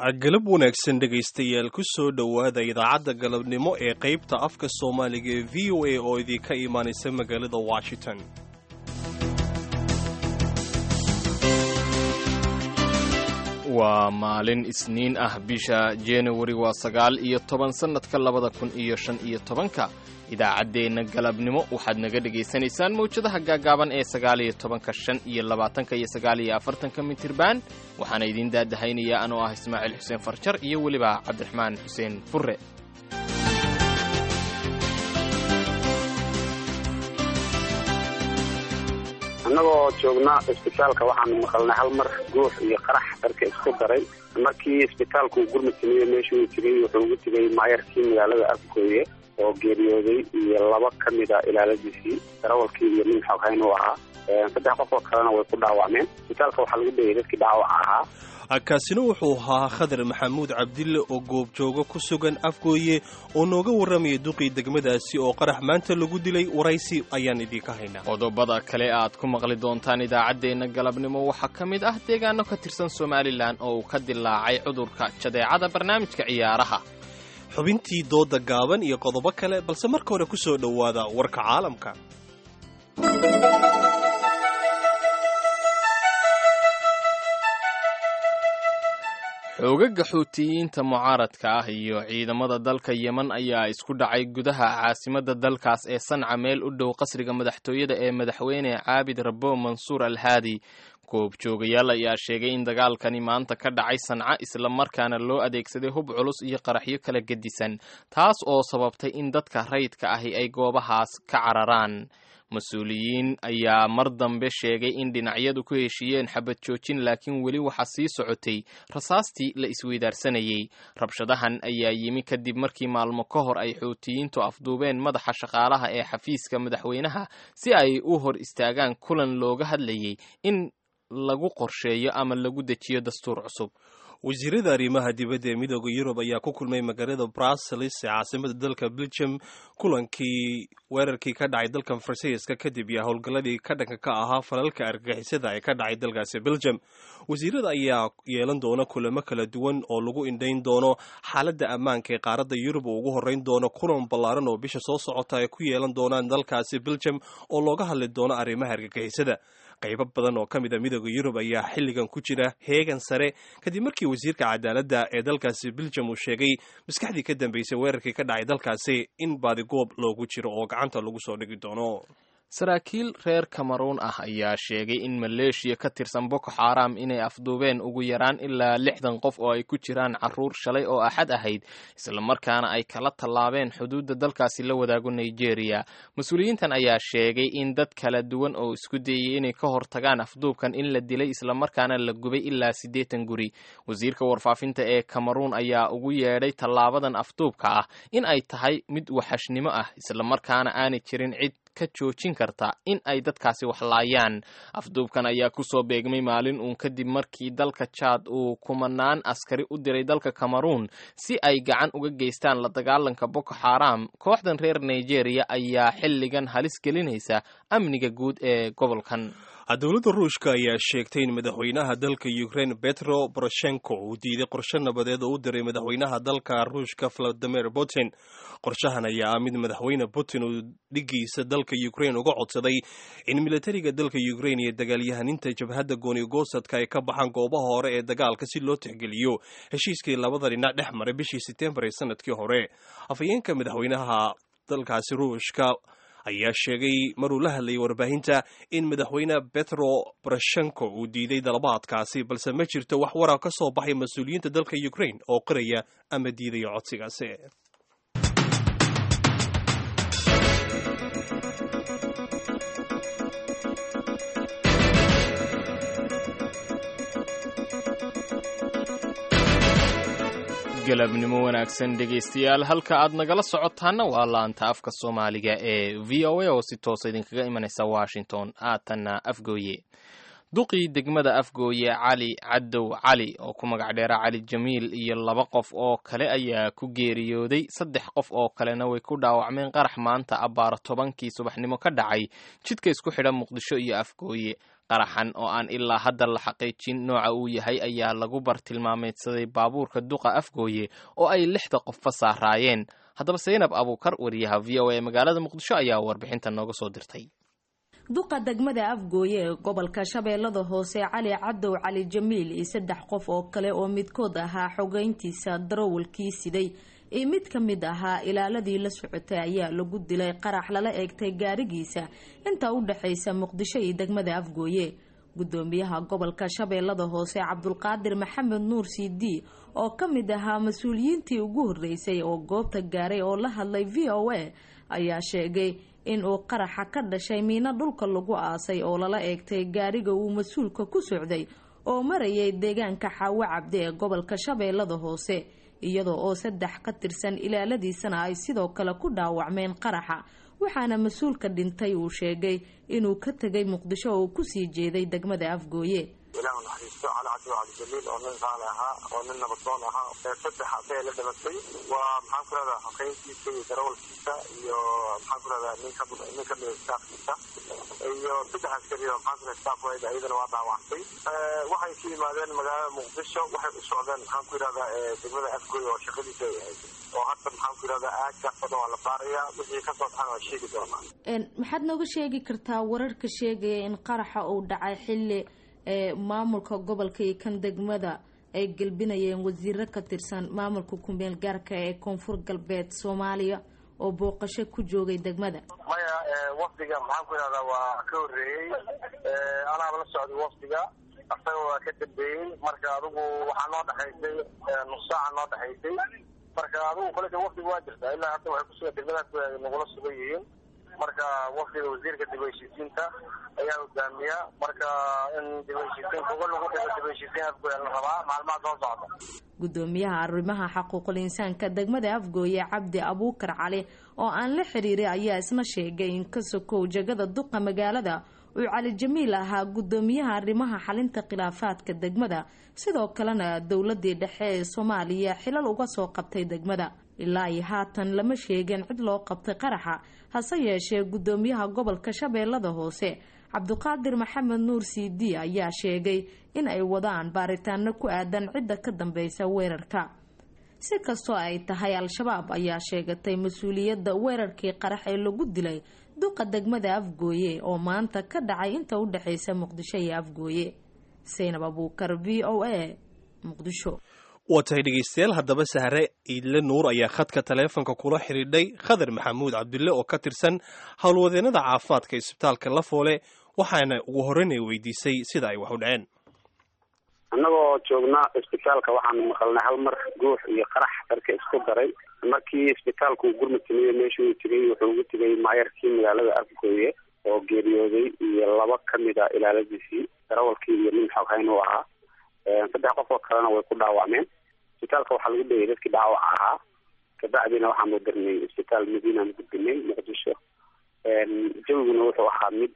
galab wanaagsan dhegaystayaal ku soo dhowaada idaacadda galabnimo ee qaybta afka soomaaliga ee v o a oo idinka imaanaysa magaalada washington waa maalin isniin ah bisha januari waa sagaal iyo toban sannadka labada kun iyo shan iyo tobanka idaacaddeenna galabnimo waxaad naga dhegaysanaysaan mawjadaha gaagaaban ee sagaal iyo tobanka shan iyo labaatanka iyo sagaal iyo afartanka mitirban waxaana idiin daadahaynayaa anoo ah ismaaciil xuseen farjar iyo weliba cabdiraxmaan xuseen furre annagoo joognaa isbitaalka waxaan maqalnay hal mar guux iyo qarax darka isku daray markii isbitaalku gurmud sameeye meesha uu tegey wuxuu ugu tegay maayarkii magaalada afgooye oo geeriyooday iyo laba ka mid a ilaaladiisii darawalkii iyo nin xoghayn u ahaa saddex qof oo kalena way ku dhaawacmeen isbitaalka waxaa lagu dayay dadkii dhaawaca ahaa kaasina wuxuu ahaa khadar maxamuud cabdille oo goobjooga ku sugan afgooye oo nooga warramaya duqii degmadaasi oo qarax maanta lagu dilay waraysi ayaan idiinka haynaa qodobada kale aad ku maqli doontaan idaacaddeenna galabnimo waxaa ka mid ah deegaano ka tirsan somalilan oo uu ka dilaacay cudurka jadeecada barnaamijka ciyaaraha xubintii dooda gaaban iyo qodobo kale balse marka hore ku soo dhowaada warka caalamka xoogaga xuutiyiinta mucaaradka ah iyo ciidamada dalka yemen ayaa isku dhacay gudaha caasimadda dalkaas ee sanca meel u dhow qasriga madaxtooyada ee madaxweyne caabid rabo mansuur al haadi goobjoogayaal ayaa sheegay in dagaalkani maanta ka dhacay sanca islamarkaana loo adeegsaday hub culus iyo qaraxyo kala gedisan taas oo sababtay in dadka rayidka ahi ay goobahaas ka cararaan mas-uuliyiin ayaa mar dambe sheegay in dhinacyadu ku heshiiyeen xabad joojin laakiin weli waxaa sii socotay rasaastii la isweydaarsanayey rabshadahan ayaa yimi kadib markii maalmo ka hor ay xuutiyiintu afduubeen madaxa shaqaalaha ee xafiiska madaxweynaha si ay u hor istaagaan kulan looga hadlayay in lagu qorsheeyo ama lagu dejiyo dastuur cusub wasiirada arrimaha dibadda ee midooda yurub ayaa ku kulmay magaalada brussels ee caasimada dalka belgium kulankii weerarkii ka dhacay dalkan faransiiska kadib iyo howlgalladii ka dhanka ka ahaa falalka argagixisada ee ka dhacay dalkaasi belgium wasiirada ayaa yeelan doona kulamo kala duwan oo lagu indhayn doono xaaladda ammaanka ee qaaradda yurub oo ugu horreyn doono kulan ballaaran oo bisha soo socota ay ku yeelan doonaan dalkaasi belgium oo looga hadli doono arrimaha argagixisada qaybo badan oo ka mid a midooda yurub ayaa xilligan ku jira heegan sare kadib markii wasiirka cadaaladda ee dalkaasi belgium uu sheegay maskaxdii ka dambeysay weerarkii ka dhacay dalkaasi in baadigoob loogu jiro oo gacanta lagu soo dhigi doono saraakiil reer kameruun ah ayaa sheegay in maleeshiya ka tirsan boko xaram inay afduubeen ugu yaraan ilaa lixdan qof oo ay ku jiraan caruur shalay oo axad ahayd islamarkaana ay kala tallaabeen xuduudda dalkaasi la wadaago nigeria mas-uuliyiintan ayaa sheegay in dad kala duwan oo isku dayay inay ka hortagaan afduubkan in la dilay islamarkaana la gubay ilaa siddeetan guri wasiirka warfaafinta ee kameruun ayaa ugu yeedhay tallaabadan afduubka ah in ay tahay mid waxashnimo ah islamarkaana aanay jirin cid ka joojin karta in ay dadkaasi waxlaayaan afduubkan ayaa kusoo beegmay maalin uun kadib markii dalka jaad uu kumanaan askari u diray dalka kameruun si ay gacan uga geystaan la dagaalanka boko xaram kooxdan reer nigeria ayaa xilligan halis gelinaysa amniga guud ee gobolkan dowladda ruushka ayaa sheegtay in madaxweynaha dalka ukraine petro poroshenko uu diiday qorshe nabadeed oo u diray madaxweynaha dalka ruushka valadimir putin qorshahan ayaa ah mid madaxweyne putin uu dhigiisa dalka ukraine uga codsaday in militariga dalka ukraine iyo dagaalyahaninta jabhadda goonigosadka ay ka baxaan goobaha hore ee dagaalka si loo tixgeliyo heshiiskii labada dhinac dhex maray bishii setembar ee sanadkii hore afhayeenka madaxweynaha dalkaasi ruushka ayaa sheegay maruu la hadlayay warbaahinta in madaxweyne petro poroshenko uu diiday dalabaadkaasi balse ma jirto wax warar ka soo baxay mas-uuliyiinta dalka ukraine oo qiraya ama diidaya codsigaasi galabnimo wanaagsan dhegaystayaal halka aad nagala socotaana waa laanta afka soomaaliga ee v o a oo si toosa idinkaga imanaysa washington aatanna afgooye duqii degmada afgooye cali cadow cali oo ku magac dheera cali jamiil iyo laba qof oo kale ayaa ku geeriyooday saddex qof oo kalena way ku dhaawacmeen qarax maanta abbaaro tobankii subaxnimo ka dhacay jidka isku xidha muqdisho iyo afgooye qaraxan oo aan ilaa hadda la xaqiijin nooca uu yahay ayaa lagu bartilmaameedsaday baabuurka duqa afgooye oo ay lixda qofba saaraayeen haddaba saynab abuukar wariyaha v o a magaalada muqdisho ayaa warbixinta nooga soo dirtay duqa degmada afgooye ee gobolka shabeellada hoose cali cadow cali jamiil iyo saddex qof oo kale oo midkood ahaa xogeyntiisa darawalkii siday iyo mid ka mid ahaa ilaaladii la socotay ayaa lagu dilay qarax lala eegtay gaarigiisa inta u dhexaysa muqdisho iyo degmada afgooye gudoomiyaha gobolka shabeellada hoose cabdulqaadir maxamed nuur cd oo ka mid ahaa mas-uuliyiintii ugu horreysay oo goobta gaaray oo la hadlay v o a ayaa sheegay in uu qaraxa ka dhashay miino dhulka lagu aasay oo lala eegtay gaariga uu mas-uulka ku socday oo marayay deegaanka xaawo cabdi ee gobolka shabeellada hoose iyadoo oo saddex ka tirsan ilaaladiisana ay sidoo kale ku dhaawacmeen qaraxa waxaana mas-uulka dhintay uu sheegay inuu ka tegay muqdisho oo kusii jeeday degmada afgooye ilaah naxariisto cali cabdi cabdijaliil oo nin qaali ahaa oo nin nabadoon ahaa saddex aday la dhimatay waa maxaan ku rahdaa xogeyntiisa iyo darawalkiisa iyo maxaan ku rahdaa nin ka nin ka mida staafkiisa iyo saddex askari oo maxaan ku rahdaa staafwayda iyadana waa dhaawactay waxay ka yimaadeen magaalada muqdisho waxay u socdeen maxaan ku yidhahdaa degmada afgooy oo shaqadiisa ay ahayd oo hadda maxaan ku yidhahdaa aagkaas oo dhan waa la baarayaa wixii kasoo baxana waa sheegi doonaa maxaad nooga sheegi kartaa wararka sheegaya in qaraxa uu dhacay xilli ee maamulka gobolka iyo kan degmada ay gelbinayeen wasiiro ka tirsan maamulka ku-meel gaarka ee koonfur galbeed soomaaliya oo booqasho ku joogay degmada maya wafdiga maxaan ku yidhahdaa waa ka horreeyey anaaba la socday wafdiga asaga waa ka dambeeyey marka adigu waxaa noo dhexaysay nus saaca noo dhexaysay marka adigu koleta wafdiga waa jirtaa ilaa hadda waxay kusugan degmadaas nagula sugan yihiin marka wafdiga wasiirka dib heshiisiinta ayaa hogaamiya marka in dib heshiisiin kuga lagu dhigo dib heshiisiin afgooya la rabaa maalmaha soo socda gudoomiyaha arrimaha xaquuqul insaanka degmada afgooye cabdi abuukar cali oo aan la xiriiray ayaa isna sheegay in ka sokow jegada duqa magaalada uu cali jamiil ahaa gudoomiyaha arrimaha xalinta khilaafaadka degmada sidoo kalena dowladii dhexe ee soomaaliya xilal uga soo qabtay degmada ilaa iyo haatan lama sheegin cid loo qabtay qaraxa hase yeeshee gudoomiyaha gobolka shabeellada hoose cabdiqaadir maxamed nuur c d ayaa sheegay in ay wadaan baaritaano ku aadan cidda ka dambeysa weerarka si kastoo ay tahay al-shabaab ayaa sheegatay mas-uuliyadda weerarkii qarax ee lagu dilay duqa degmada afgooye oo maanta ka dhacay inta u dhexeysa muqdisho iyo afgooye saynab abuukar v o a muqdisho waa tahay dhegaystayaal haddaba sahre iidle nuur ayaa khadka taleefonka kula xidhiidhay khadar maxamuud cabdille oo ka tirsan howlwadeennada caafimaadka isbitaalka lafoole waxaana ugu horreynay weydiisay sida ay wax u dhaceen annagoo joogna isbitaalka waxaanu maqalnay hal mar guux iyo qarax darka isku daray markii isbitaalku uu gurmud sameeyey meeshuu uu tegay wuxuu ugu tegay maayarkii magaalada afgooye oo geeriyooday iyo laba ka mid a ilaaladiisii darawalkii iyo nin xoghayn u ahaa saddex qof oo kalena way ku dhaawacmeen isbitaalka waxaa lagu dhayay dadkii dhaawaca ahaa kabacdina waxaanu dirnay isbitaal madiinaan gudbinay muqdisho jawiguna wuxuu ahaa mid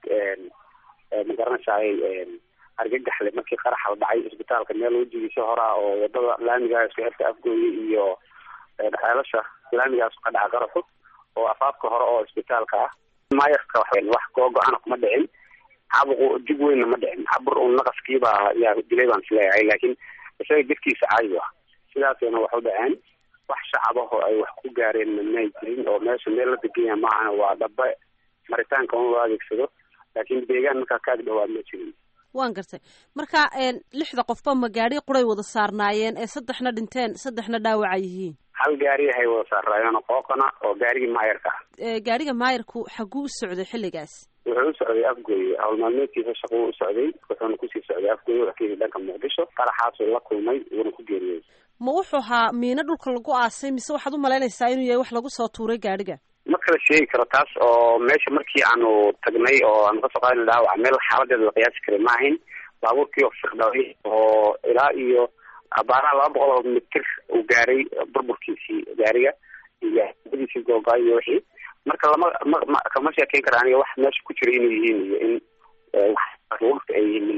magaranaysaay argagaxle markii qaraxa la dhacay isbitaalka meel wejigiisa horaa oo wadada laamiga isku xirta afgooye iyo ceelasha laamigaas ka dhaca qaraxu oo afaafka hore oo isbitaalka ah maayarka wax googo-ana kuma dhicin cabuqu jig weynna ma dhicin cabur un naqaskiiba yaa dilay baan isleeyahay laakiin isaga jidkiisa caadi ah sidaasayna wax u dhaceen wax shacabaho ay wax ku gaareen may jirin oo meesha meel la deganya maahana waa dhabe maritaanka un loo adeegsado laakiin deegaan markaa kaag dhawaa ma jirin waan gartay marka lixda qofba ma gaari quray wada saarnaayeen ee saddexna dhinteen saddexna dhaawaca yihiin hal gaari hay wada saarnaayeen qooqana oo gaarigii maayarka ah gaariga maayarku xaguu u socday xilligaas wuxuu u socday afgooye hawl maalmeedkiisa shaquu u socday wuxuuna kusii socday afgooye wuxuu ka yimid dhanka muqdisho qaraxaasuu la kulmay wuuna ku geeriyey ma wuxuu ahaa miino dhulka lagu aasay mise waxaad u malaynaysaa inuu yahay wax lagu soo tuuray gaadhiga ma kala sheegi karo taas oo meesha markii aanu tagnay oo aanu kasoo qaadana dhaawac meel xaaladeeda la qiyaasi karay ma ahayn baabuurkii oo fiqdhaway oo ilaa iyo abaaraha laba boqol oo mitir uu gaaray burburkiisii gaariga iyo diisii googaay iyo wixii marka lama ma kama sheekeyn kara aniga wax meesha ku jira inay yihiin iyo in wax ay yihiin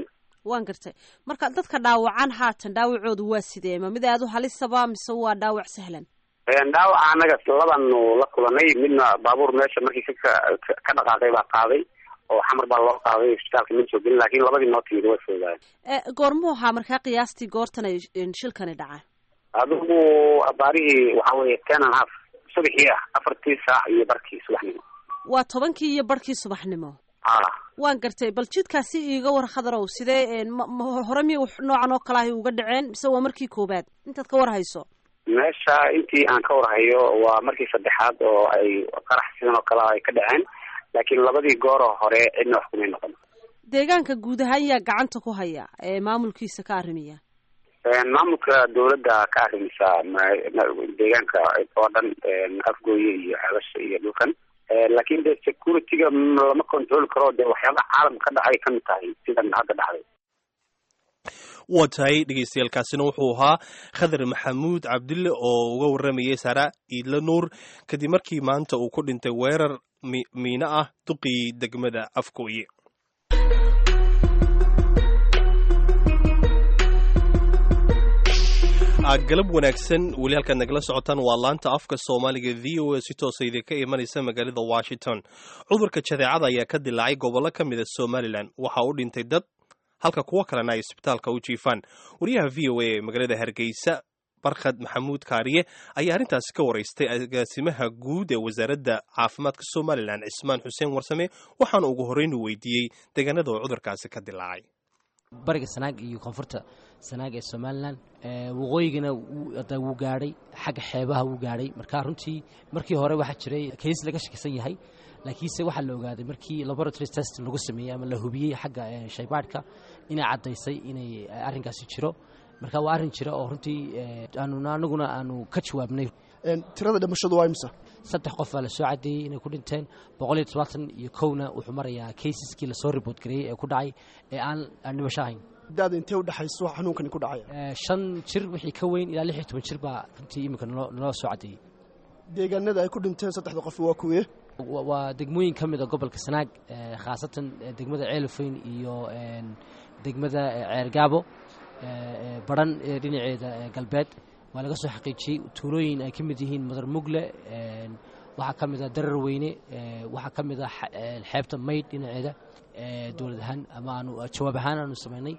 waan gartay marka dadka dhaawacan haatan dhaawacoodu waa sidee ma mid aad u halisaba mise waa dhaawac sahlan dhaawaca anaga labanu la kulanay midna baabuur meesha markii ka ka dhaqaaqay baa qaaday oo xamar baa loo qaaday isbitaalka ma soo gelin laakiin labadii noo timid way foodaayeen goormuu ahaa markaa qiyaastii goortan ay shilkani dhacaa adigu abaarihii waxa weeye ten and half subaxii ah afartii saac iyo barkii subaxnimo waa tobankii iyo barhkii subaxnimo a waan gartay bal jidkaasi iiga war khadarow sidee hore miya noocan oo kale ahay uga dhaceen mise waa markii koobaad intaad ka war hayso meesha intii aan ka warhayo waa markii saddexaad oo ay qarax sidan oo kale ay ka dhaceen laakiin labadii gooroo hore cidna wax kumay noqon deegaanka guud ahaan yaa gacanta ku haya ee maamulkiisa ka arrimiya maamulka dawladda ka arrimisa deegaanka oo dhan afgooye iyo xeebasha iyo dhulkan laakiin de security-ga lama control karo de waxyaabaha caalamka ka dhacay kamid tahay sidan hadda dhacday waa tahay dhegeystayaaalkaasina wuxuu ahaa khadar maxamuud cabdille oo uga warramayay sara iidla nuur kadib markii maanta uu ku dhintay weerar miino ah duqii degmada afgooye galab wanaagsan weli halkaad nagala socotaan waa laanta afka soomaaliga v o a si toosa idinka imanaysa magaalada washington cudurka jadeecada ayaa ka dilaacay gobollo ka mida somalilan waxa u dhintay dad halka kuwo kalena ay isbitaalka u jiifaan wariyaha v o a ee magaalada hargeysa barkhad maxamuud kaariye ayaa arrintaasi ka waraystay agaasimaha guud ee wasaaradda caafimaadka somalilan cismaan xuseen warsame waxaana ugu horreyn u weydiiyey deegaanada oo cudurkaasi ka dilaacay bariga sanaag iyo koonfurta sanaag ee somalilan waqooyigana wuu gaadhay xagga xeebaha wuu gaadhay marka runtii markii hore waxaa jiray kays laga shakisan yahay laakiinse waxaa la ogaaday markii laboratory test lagu sameeyey ama la hubiyey xagga shaybaadhka inay caddaysay inay arrinkaasi jiro marka waa arrin jira oo runtii aanuna anaguna aanu ka jawaabnay tirada dhimashadu waa imsa saddex qof baa la soo caddeeyey inay ku dhinteen boqol iyo todobaatan iyo kowna wuxuu marayaa kaysaskii lasoo riboort gareeyey ee ku dhacay ee aan aan dhimasho ahayn daada intee u dhexayso xanuunkani ku dhacaya shan jir wixii ka weyn ilaa lix iyo toban jir baa runtii iminka naloo soo caddeeyey deegaanada ay ku dhinteen saddexda qof waa kuwee waa degmooyin ka mid a gobolka sanaag khaasatan degmada ceelofeyn iyo degmada ceergaabo baran dhinaceeda galbeed waa laga soo xaqiijiyey tuulooyin ay ka mid yihiin madar mugle waxaa ka mid a darar weyne waxaa ka mid a xeebta maydh dhinaceeda dowlad ahaan ama aanu jawaab ahaan aanu samaynay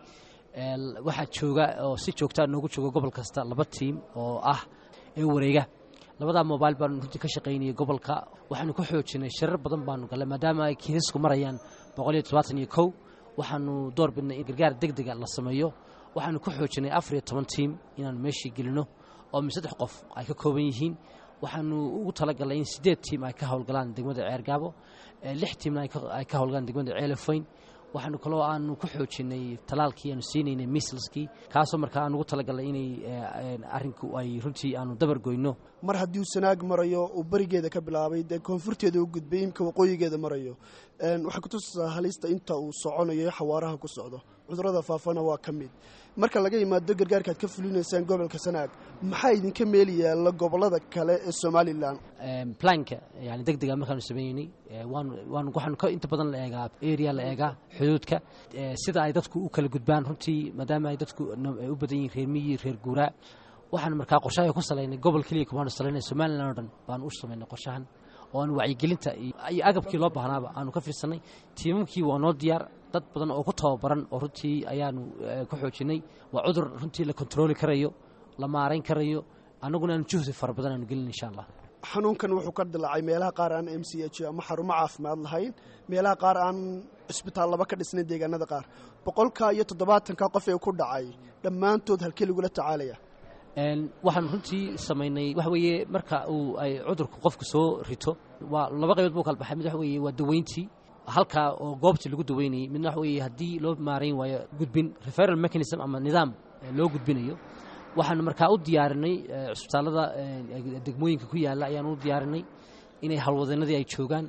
waxaa jooga oo si joogtaa noogu jooga gobol kasta laba tiim oo ah ee wareega labadaa mobail baanu runtii ka shaqaynayay gobolka waxaanu ku xoojinay shirar badan baanu gallay maadaama ay kiisasku marayaan boqol iyo todobaatan iyo kow waxaanu door bidnay in gargaar deg dega la sameeyo waxaanu ku xoojinay afar iyo toban tiim inaanu meeshii gelino oo mi saddex qof ay ka kooban yihiin waxaanu ugu talagalnay in siddeed tiim ay ka howlgalaan degmada ceergaabo lix tiimna ay ka howlgalaan degmada ceelefoyn waxaanu kaloo aanu ku xoojinay talaalkii aanu siinaynay mislskii kaasoo markaa aan ugu talagalnay inay arrinku ay runtii aanu dabar goyno mar haddii uu sanaag marayo uu berigeeda ka bilaabay dee koonfurteeda u gudbay imka waqooyigeeda marayo waxay kutusaysaa halista inta uu soconayo xawaaraha ku socdo cudurada faafana waa ka mid marka laga yimaado gargaarka aad ka fulinaysaan gobolka sanaag maxaa idinka meeli yaalla gobolada kale ee somalilan planka yani deg dega markaanu sameynay waanu waxaanu ka inta badan la eegaa area la eegaa xuduudka sida ay dadku u kala gudbaan runtii maadaama ay dadku u badan yihiin reer miyi reer guuraa waxaanu markaa qorshaha ku salaynay gobol keliya kumaanu salaynay somalilan oo dhan baanu u samaynay qorshahan oo aanu wacyigelinta iyo agabkii loo baahnaaba aanu ka fiirsanay tiimamkii waa noo diyaar dad badan oo ku tababaran oo runtii ayaanu ku xoojinay waa cudur runtii la kontrooli karayo la maarayn karayo annaguna aanu juhdi fara badan aanu gelin insha allah xanuunkan wuxuu ka dilaacay meelaha qaar aan m c h ama xarumo caafimaad lahayn meelaha qaar aan cisbitaallaba ka dhisnayn deegaanada qaar boqolka iyo toddobaatanka qof ee ku dhacay dhammaantood halkee lagula tacaalaya waxaanu runtii samaynay waxa weeye marka uu ay cudurku qofku soo rito waa laba qaybood buu kala baxay mid waxa weeye waa daweyntii halkaa oo goobtii lagu daweynayay midna waxa weeye haddii loo maarayn waayo gudbin referal mechanism ama nidaam loo gudbinayo waxaanu markaa u diyaarinay cisbitaallada degmooyinka ku yaalla ayaanu u diyaarinay inay howlwadeenadii ay joogaan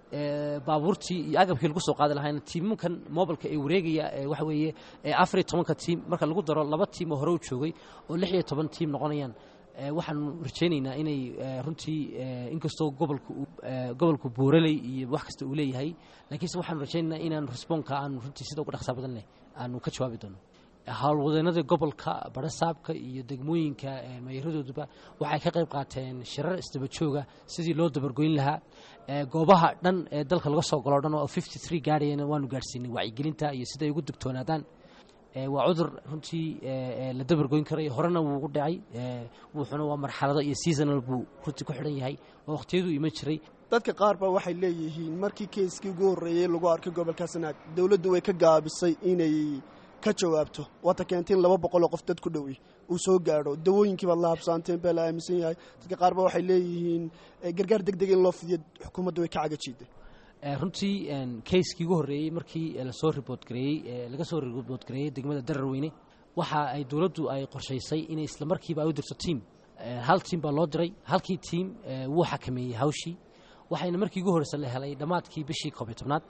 baabuurtii iyo agabkii lagu soo qaadi lahayna tiimankan mobilka ee wareegaya waxa weeye afar iyo tobanka tiim marka lagu daro laba tiim oo hore u joogay oo lix iyo toban tiim noqonayaan waxaanu rajaynaynaa inay runtii inkastoo gobolka gobolku buuraley iyo wax kasta uu leeyahay laakiinse waxaanu rajaynaynaa inaan responka aanu runtii sida uga dhaqsaa badan leh aanu ka jawaabi doono howlwadeenada gobolka barasaabka iyo degmooyinka mayaradooduba waxay ka qayb qaateen shirar isdaba jooga sidii loo dabargoyn lahaa goobaha dhan ee dalka laga soo galo dhan oo fifty three gaadhayana waanu gaadhsiinay wacyigelinta iyo siday ugu digtoonaadaan waa cudur runtii la dabargoyn karayo horena wuu ugu dhacay wuxuuna waa marxalado iyo seasonal buu runtii ku xidhan yahay waa waqhtiyaduu iman jiray dadka qaar ba waxay leeyihiin markii keiskii ugu horreeyey lagu arkay gobolka sanaag dowladdu way ka gaabisay inay ka jawaabto waata keentay in laba boqol oo qof dad ku dhowi uu soo gaadho dawooyinkii baad la habsaanteen baa la aaminsan yahay dadka qaar ba waxay leeyihiin gargaar deg deg in loo fidiyo xukuumadda way ka cagajiiday runtii keiskii ugu horreeyey markii lasoo ribood gareeyey laga soo ribood gareeyey degmada dararweyne waxa ay dowladdu ay qorshaysay inay isla markiiba ay u dirto tiam hal tiam baa loo diray halkii tiam wuu xakameeyey hawshii waxayna markii ugu horreysa la helay dhammaadkii bishii koob iyo tobnaad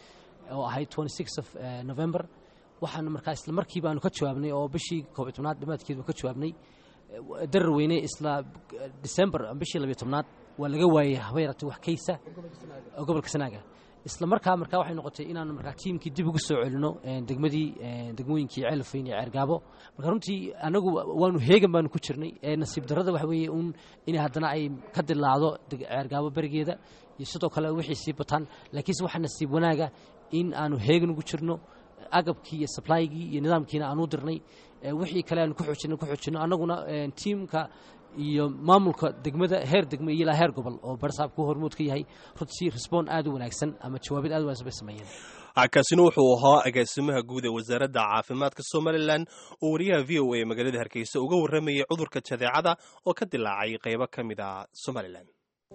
oo ahayd twenty six of november waxaanu markaa isla markiiba aanu ka jawaabnay oo bishii koob iyo tobnaad dhammaadkeedu ka jawaabnay dararweyne isla december bishii labiyo tobnaad waa laga waayey haba yaratay wax kaysa oo gobolka sanaaga isla markaa markaa waxay noqotay inaanu markaa tiimkii dib ugu soo celino degmadii degmooyinkii ceelfayn iyo ceergaabo marka runtii anagu waanu heegan baanu ku jirnay nasiib darrada waxa weeye uun in haddana ay ka dilaacdo ceergaabo berigeeda iyo sidoo kale wixii sii bataan laakiinse waxaa nasiib wanaaga in aanu heegan ugu jirno agabkii iyo sablaygii iyo nidaamkiina aanu dirnay wixii kale aanu ku xoojino ku xoojino annaguna tiimka iyo maamulka degmada heer degme iyo ilaa heer gobol oo barsaabku hormood ka yahay runtii resbon aad u wanaagsan ama jawaabid aad u wanaagsan bay sameeyeen kaasina wuxuu ahaa agaasimaha guud ee wasaaradda caafimaadka somalilan oo wariyaha v o a magaalada hargeysa uga warramayay cudurka jadeecada oo ka dilaacay qaybo ka mid a somalilan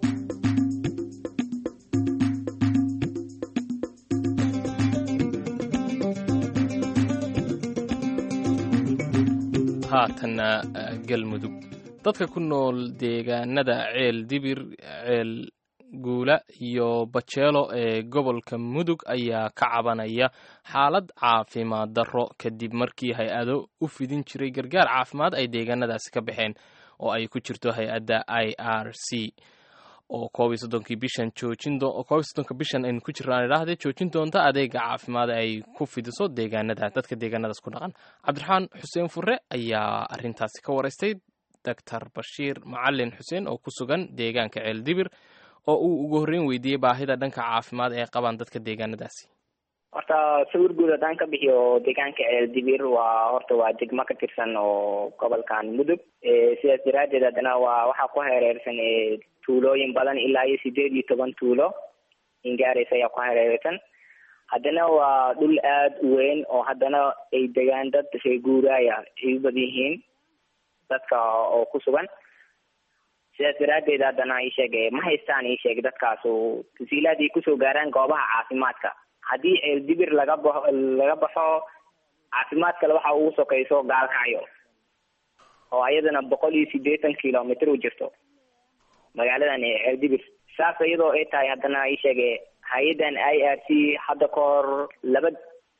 haatanna galmudug dadka ku nool deegaanada ceel dibir ceel guula iyo bajeelo ee gobolka mudug ayaa ka cabanaya xaalad caafimaad darro kadib markii hay-ado u fidin jiray gargaar caafimaad ay deegaanadaasi ka baxeen oo ay ku jirto hay-adda i r c oo koob iyo soddonkii bishan joojin koob iyo soddonka bishan aynu ku jirnaan idhaahdee joojin doonta adeega caafimaad ay ku fidiso deegaanada dadka deegaanadaas ku dhaqan cabdiraxmaan xuseen fure ayaa arrintaasi ka waraystay doctor bashiir macalin xuseen oo ku sugan deegaanka ceel dibir oo uu ugu horreyn weydiiyey baahida dhanka caafimaad ee qabaan dadka deegaanadaasi horta sawir guud haddaan ka bixiyo deegaanka ceel dibir waa horta waa degmo ka tirsan oo gobolkan mudug sidaas daraaddeed haddana waa waxaa ku hareersan tuulooyin badan ilaa iyo sideed iyo toban tuulo ingaareysa ayaa ku hareereysan haddana waa dhul aada u weyn oo haddana ay degaan dad reeguuraaya ay u badan yihiin dadka oo ku sugan sidaas daraaddeed haddana isheeg ma haystaan isheeg dadkaas tasiilaad ay kusoo gaaraan goobaha caafimaadka haddii ceel dibir laga baxo laga baxo caafimaad kale waxa ugu sokayso gaalkacyo oo ayadana boqol iyo siddeetan kilomitr u jirto magaaladan ceel dibir saas iyadoo ay tahay haddana isheege hay-addan i r c hadda ka hor laba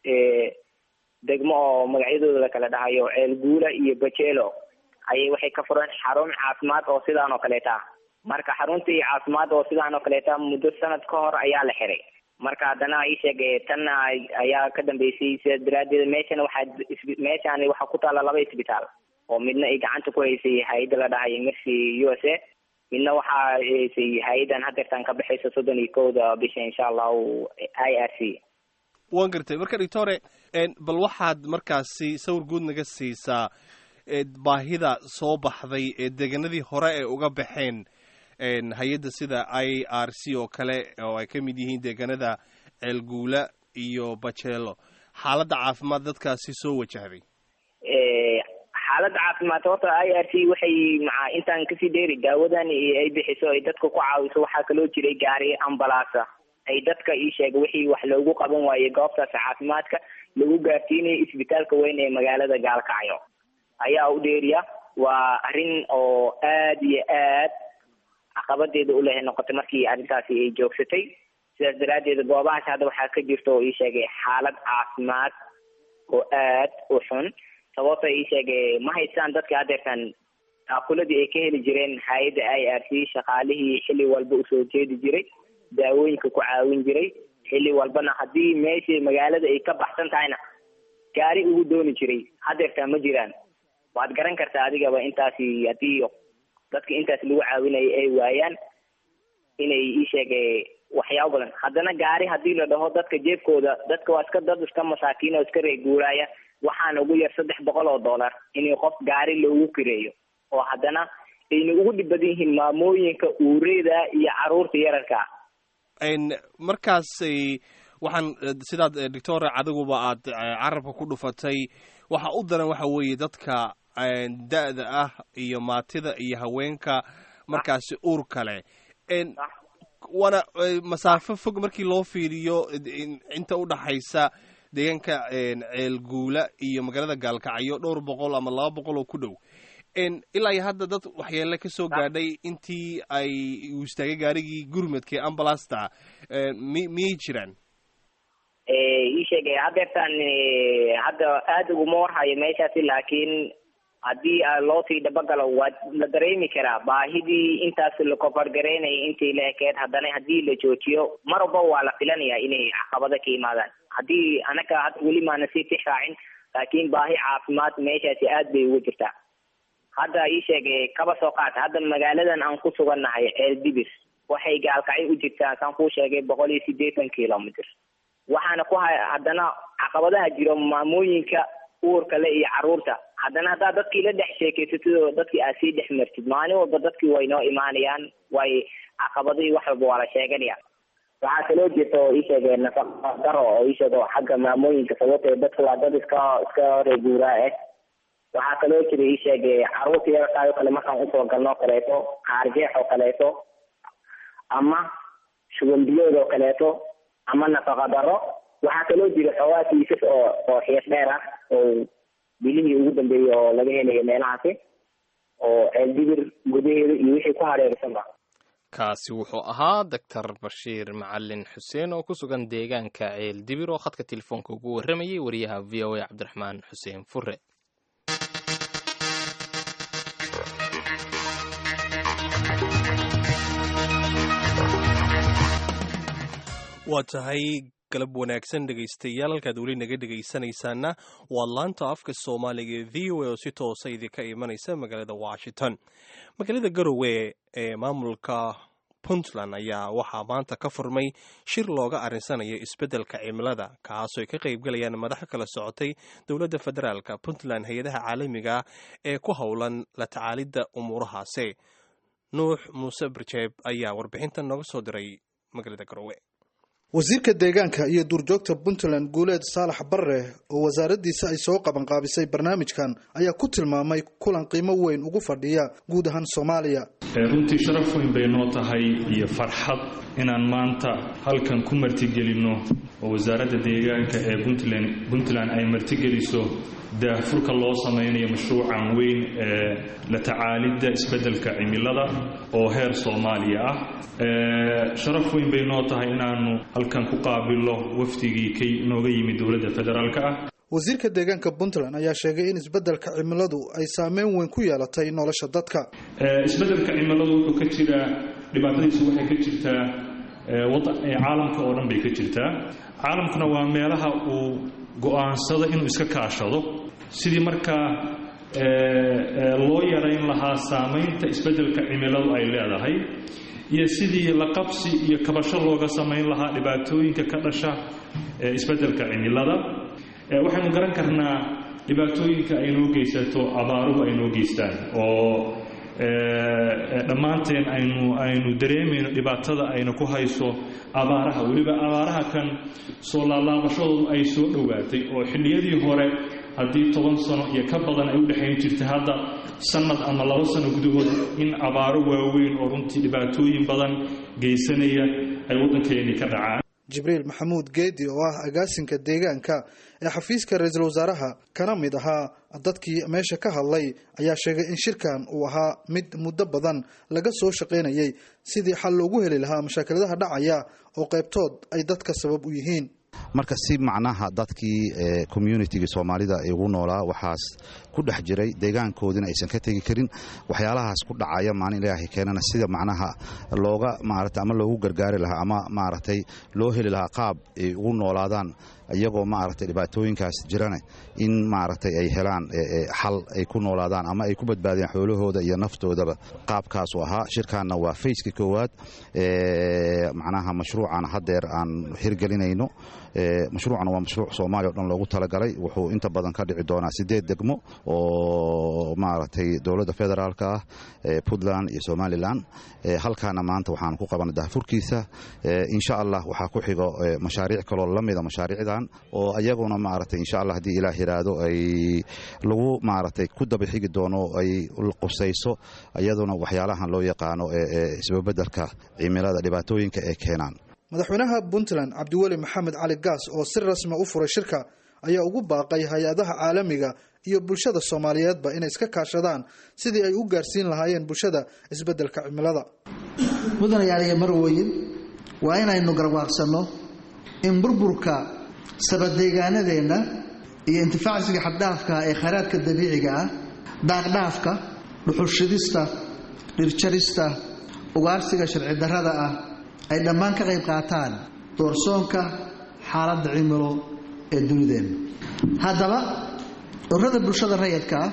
degmo oo magacyadooda la kala dhahayo ceel guula iyo bajelo ayay waxay ka fureen xarun caafimaad oo sidaan oo kaleeta marka xaruntii caafimaad oo sidaan oo kaleeta muddo sanad ka hor ayaa la xiray marka haddana isheeg tanna ayaa ka dambeysay sidaas daraaddeed meeshana waxaa meeshaan waxaa ku taalla laba isbitaal oo midna ay gacanta ku haysay hay-adda la dhahayo mercy u s a midna waxaa haysay hay-addan hadeertaan ka baxaysa soddon iyo kowda bisha insha allahu i r c waan gartay marka doctore bal waxaad markaasi sawir guud naga siisaa baahida soo baxday ee deegaanadii hore ee uga baxeen hay-adda sida i r c oo kale oo ay ka mid yihiin deegaanada ceelguula iyo bajeelo xaaladda caafimaad dadkaasi soo wajahday xaaladda caafimaad horta i r c waxay maa intaan kasii dheeri daawadan ay bixiso ay dadka ku caawiso waxaa kaloo jiray gaari ambalaasa ay dadka ii sheega wixii wax loogu qaban waayey goobtaas caafimaadka lagu gaarsiinayo isbitaalka weyn ee magaalada gaalkacyo ayaa u dheeriya waa arrin oo aad iyo aad caqabadeeda u lehay noqotay markii arrintaasi ay joogsatay sidaas daraaddeed goobahaas hadda waxaa ka jirta oo ii sheegay xaalad caafimaad oo aad u xun sababta ii sheegay ma haystaan dadka hadeertan taakuladii ay ka heli jireen hay-adda i r c shaqaalihii xilli walba usoo jeedi jiray daawooyinka ku caawin jiray xilli walbana haddii meeshii magaalada ay ka baxsan tahayna gaari ugu dooni jiray hadeertaa ma jiraan waad garan kartaa adigaba intaasi haddii dadka intaas lagu caawinayo ay waayaan inay ii sheege waxyaabo badan haddana gaari haddii la dhaho dadka jeebkooda dadka waa iska dad iska masaakiin oo iska reeguuraaya waxaana ugu yar saddex boqol oo dollar in qof gaari loogu kireeyo oo haddana ayna ugu dhib badan yihiin maamooyinka uureeda iyo caruurta yararka markaas waxaan sidaad doctor adiguba aad carabka ku dhufatay waxa u daran waxa weeye dadka da-da ah iyo maatida iyo haweenka markaasi uur kale waana masaafo fog markii loo fiiriyo inta udhaxaysa deegaanka ceelguula iyo magaalada gaalkacyo dhowr boqol ama laba boqol oo ku dhow ilaa iyo hadda dad waxyeele ka soo gaadhay intii ay uu istaagay gaarigii gurmadka ee ambulasta mi miyay jiraan ii sheegay hadeertaan hadda aada uguma warhayo meeshaasi laakiin haddii loo sii dabagalo waa la dareemi karaa baahidii intaas la kofargareynaya intii la ekeed haddana haddii la joojiyo mar walba waa la filanaya inay caqabado ka imaadaan haddii anaga weli maana sii tix raacin laakiin baahi caafimaad meeshaasi aad bay ugu jirtaa hadda ii sheegay kaba soo qaata hadda magaaladan aan ku sugannahay ceeldibir waxay gaalkacyo u jirtaa saan kuu sheegay boqol iyo siddeetan kilomitr waxaana ku ha haddana caqabadaha jiro maamooyinka uurka le iyo caruurta haddana haddaad dadkii la dhex sheekeysatid oo dadkii aad sii dhex martid maalin walba dadkii way noo imaanayaan way caqabado iyo wax walba waa la sheeganaya waxaa kaloo jirta oo ii sheegay nafaqa daro oo ii sheego xagga maamooyinka sababtee dadka waa dad iska iska reeguuraa ah waxaa kaloo jira ii sheegay caruurta yararkaayoo kale markaan usoo galno kaleeto qaarjeex oo kaleeto ama shuban biyood oo kaleeto ama nafaqa daro waxaa kaloo jira xoogaa kiisas oo oo xiis dheer ah oo bilihii ugu dambeeyey oo laga helayo meelahaasi oo ceeldibir gudaheeda iyo wixii ku hareersanba kaasi wuxuu ahaa doctor bashiir macalin xuseen oo ku sugan deegaanka ceeldibir oo khadka telefoonka ugu warramayay wariyaha v o a cabdiraxmaan xuseen fure waa tahay galab wanaagsan dhegaystayaal halkaad weli naga dhegaysanaysaana waa laanta afka soomaaliga ee v o a oo si toosa idinka imanaysa magaalada washington magaalada garowe ee maamulka puntland ayaa waxaa maanta ka furmay shir looga arinsanayo isbeddelka cimilada kaasoo ay ka qaybgalayaan madax kala socotay dowladda federaalka puntland hay-adaha caalamiga ee ku howlan la tacaalidda umuurahaasi nuux muuse barjeeb ayaa warbixintan nooga soo diray magaalada garowe wasiirka deegaanka iyo duurjoogta puntland guuleed saalax barre oo wasaaraddiisa ay soo qabanqaabisay barnaamijkan ayaa ku tilmaamay kulan qiimo weyn ugu fadhiya guud ahaan soomaaliya runtii sharaf weyn bay noo tahay iyo farxad inaan maanta halkan ku martigelinno oo wasaaradda deegaanka ee puntland puntland ay martigeliso daahfurka loo samaynayo mashruucan weyn ee la tacaalidda isbeddelka cimilada oo heer soomaaliya ah sharaf weyn bay noo tahay inaannu halkan ku qaabilno wafdigii ka nooga yimid dowladda federaalka ah wasiirka deegaanka puntland ayaa sheegay in isbeddelka cimiladu ay saameyn weyn ku yeelatay nolosha dadka isbeddelka cimiladu wuxuu ka jiraa dhibaatadiisu waxay ka jirtaa caalamka oo dhan bay ka jirtaa caalamkuna waa meelaha uu go-aansado inuu iska kaashado sidii markaa loo yarayn lahaa saamaynta isbeddelka cimiladu ay leedahay iyo sidii la qabsi iyo kabasho looga samayn lahaa dhibaatooyinka ka dhasha isbeddelka cimilada waxaynu garan karnaa dhibaatooyinka ay noo geysato abaaruhu ay noo geystaan oo dhammaanteen aynu aynu dareemayno dhibaatada ayna ku hayso abaaraha weliba abaaraha kan soo laalaabashadoodu ay soo dhowaatay oo xilliyadii hore haddii toban sano iyo ka badan ay u dhexayn jirtay hadda sannad ama laba sano gudahood in abaaro waaweyn oo runtii dhibaatooyin badan geysanaya ay waddankeennii ka dhacaan jibriil maxamuud geedi oo ah agaasinka deegaanka ee xafiiska ra-iisul wasaaraha kana mid ahaa dadkii meesha ka hadlay ayaa sheegay in shirkan uu ahaa mid muddo badan laga soo shaqaynayay sidii xal loogu heli lahaa mashaakiladaha dhacaya oo qaybtood ay dadka sabab u yihiin marka si macnaha dadkii communitigii soomaalida ugu noolaa waxaas ku dhex jiray deegaankoodina aysan ka tegi karin waxyaalahaas ku dhacaya maalin ilaahay keenana sida macnaha looga maarata ama loogu gargaari lahaa ama maaragtay loo heli lahaa qaab ay ugu noolaadaan iyagoo maaragtay dhibaatooyinkaas jirana in maaragtay ay helaan xal ay ku noolaadaan ama ay ku badbaadiyaan xoolahooda iyo naftoodaba qaabkaasu ahaa shirkaanna waa fayska koowaad macnaha mashruucan haddeer aan hirgelinayno mashruucana waa mashruuc soomaaliya o dhan loogu talagalay wuxuu inta badan ka dhici doonaa sideed degmo oo maaragtay dowladda federaalka ah puntland iyo somalilan halkaana maanta waxaan ku qabanay dahfurkiisa insha allah waxaa ku xigo mashaariic kaloo lamida mashaariicdan oo ayaguna maaragtay insha allah haddii ilaah yiraahdo ay lagu maaragtay ku daba xigi doono ay qusayso iyaduna waxyaalahan loo yaqaano isbabedelka cimilada dhibaatooyinka ee keenaan madaxweynaha puntland cabdiweli maxamed cali gaas oo si rasmi u furay shirka ayaa ugu baaqay hay-adaha caalamiga iyo bulshada soomaaliyeedba inay iska kaashadaan sidii ay u gaarsiin lahaayeen bulshada isbeddelka cimilada mudanayaal iyo marwooyin waa inaynu garwaaqsanno in burburka sabadeegaanadeenna iyo intifaacsiga xaddhaafka ee khayraadka dabiiciga ah daaqdhaafka dhuxulshidista dhirjarista ugaarsiga sharci darrada ah ay dhammaan ka qayb qaataan doorsoonka xaaladda cimilo ee dunideenna haddaba ururada bulshada rayidka ah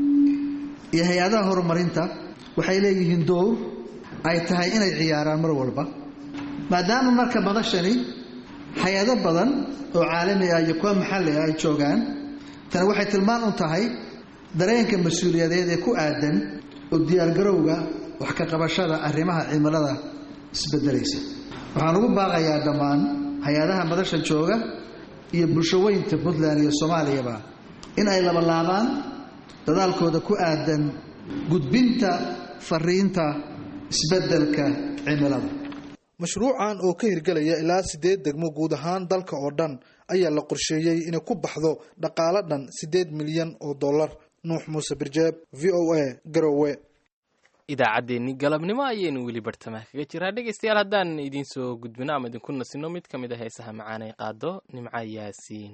iyo hay-adaha horumarinta waxay leeyihiin dowr ay tahay inay ciyaaraan mar walba maadaama marka madashani hay-ado badan oo caalami ah iyo kuwa maxalli ah ay joogaan tani waxay tilmaan u tahay dareenka mas-uuliyadeed ee ku aadan oo diyaargarowga wax ka qabashada arrimaha cimilada isbedelaysa waxaan ugu baaqayaa dhammaan hay-adaha madasha jooga iyo bulshaweynta puntland iyo soomaaliyaba in ay labalaabaan dadaalkooda ku aadan gudbinta fariinta isbeddelka cimilada mashruucan oo ka hirgelaya ilaa siddeed degmo guud ahaan dalka oo dhan ayaa la qorsheeyey inay ku baxdo dhaqaalo dhan siddeed milyan oo dollar nuux muuse birjeeb v o a garowe idaacaddeenni galabnimo ayaynu weli bartamaha kaga jiraa dhegaystayaal haddaan idiin soo gudbino ama idinku nasino mid ka mid a heesaha macaan ay qaado nimco yaasiin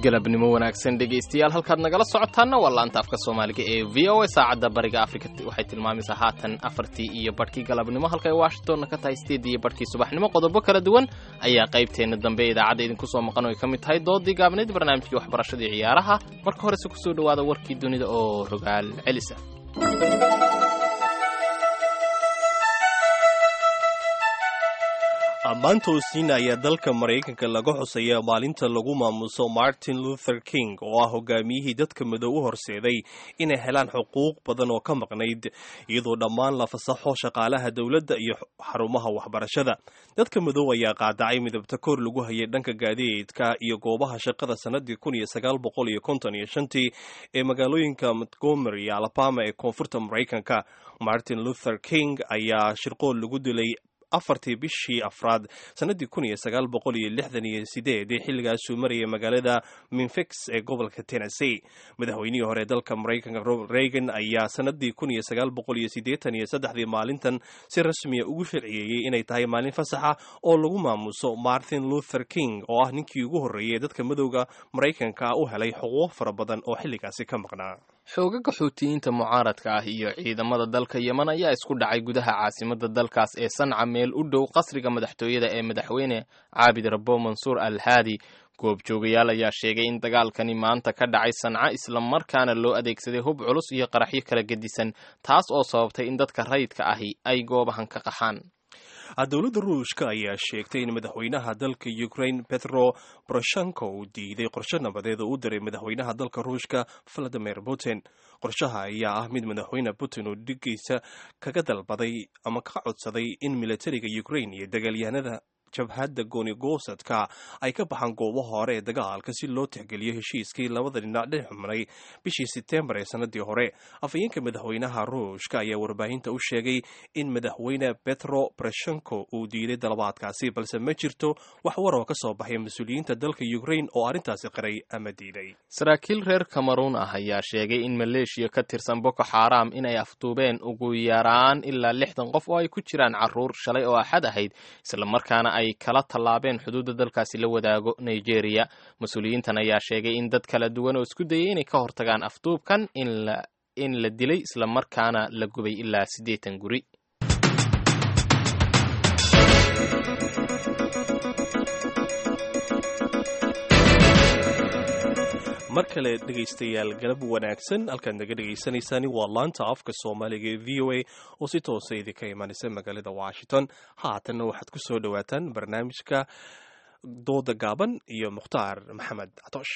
galabnimo wanaagsan dhegaystayaal halkaad nagala socotaanna waa laanta afka soomaaliga ee v o a saacadda bariga afrika waxay tilmaamaysaa haatan afartii iyo badhkii galabnimo halka ay washingtonna ka tahay sideedii iyo badhkii subaxnimo qodobo kala duwan ayaa qaybteenna dambe ee idaacadda idinku soo maqan oo ay ka mid tahay doodii gaabnayd barnaamijkii waxbarashadii ciyaaraha marka horese kusoo dhowaada warkii dunida oo rogaal celisa maanta osiina ayaa dalka maraykanka laga xusaya maalinta lagu maamuso martin luther king oo ah hogaamiyihii dadka madow u horseeday inay helaan xuquuq badan oo ka maqnayd iyadoo dhammaan la fasaxo shaqaalaha dowladda iyo xarumaha waxbarashada dadka madow ayaa qaadacay midabta kor lagu hayay dhanka gaadiidka iyo goobaha shaqada sanadii kun iyo sagaal boqol iyo konton iyo shantii ee magaalooyinka montgomery iyo alabama ee koonfurta maraykanka martin luther king ayaa shirqool lagu dilay afartii bishii afraad sanadii kun iyo sagaal boqol iyo lixdan iyo sideed xilligaasuu marayay magaalada minfix ee gobolka tennessee madaxweynihii hore dalka maraykanka robert reagan ayaa sanadii kun iyo sagaal boqol iyo siddeetan iyo saddexdii maalintan si rasmiya ugu sharciyeeyey inay tahay maalin fasaxa oo lagu maamuso martin luther king oo ah ninkii ugu horreeyay dadka madowga maraykanka u helay xuquuq fara badan oo xilligaasi ka maqnaa xoogaga xuutiyiinta mucaaradka ah iyo ciidamada dalka yeman ayaa isku dhacay gudaha caasimada dalkaas ee sanca meel u dhow qasriga madaxtooyada ee madaxweyne caabid rabo mansuur al haadi goobjoogayaal ayaa sheegay in dagaalkani maanta ka dhacay sanca islamarkaana loo adeegsaday hub culus iyo qaraxyo kala gedisan taas oo sababtay in dadka rayidka ahi ay goobahan ka qaxaan dowladda ruushka ayaa sheegtay in madaxweynaha dalka ukraine petro poroshenko uu diiday qorshe nabadeed oo u diray madaxweynaha dalka ruushka valadimir putin qorshaha ayaa ah mid madaxweyne putin uu dhigiisa kaga dalbaday ama ka codsaday in militariga ukraine iyo dagaalyahanada jabhadda goonigosadka ay ka baxaan goobaha hore ee dagaalka si loo tixgeliyo heshiiskii labada dhinac dhex xumnay bishii setembar ee sanadii hore afhayeenka madaxweynaha ruushka ayaa warbaahinta u sheegay in madaxweyne petro poroshenko uu diiday dalabaadkaasi balse ma jirto wax war oo ka soo baxay mas-uuliyiinta dalka ukraine oo arrintaasi qiray ama diiday saraakiil reer cameruun ah ayaa sheegay in maleeshiya ka tirsan boko xaram inay afduubeen ugu yaraan ilaa lixdan qof oo ay ku jiraan caruur shalay oo axad ahayd islamarkaana ay kala tallaabeen xuduudda dalkaasi la wadaago nigeria mas-uuliyiintan ayaa sheegay in dad kala duwan oo isku dayay inay ka hortagaan afduubkan in la dilay islamarkaana la gubay ilaa siddeetan guri mar kale dhegaystayaal galab wanaagsan halkaad naga dhegaysanaysaani waa laanta afka soomaaliga ee v o a oo si toosa idinka imaanaysa magaalada washington haatanna waxaad ku soo dhowaataan barnaamijka dooda gaaban iyo mukhtaar maxamed catoosh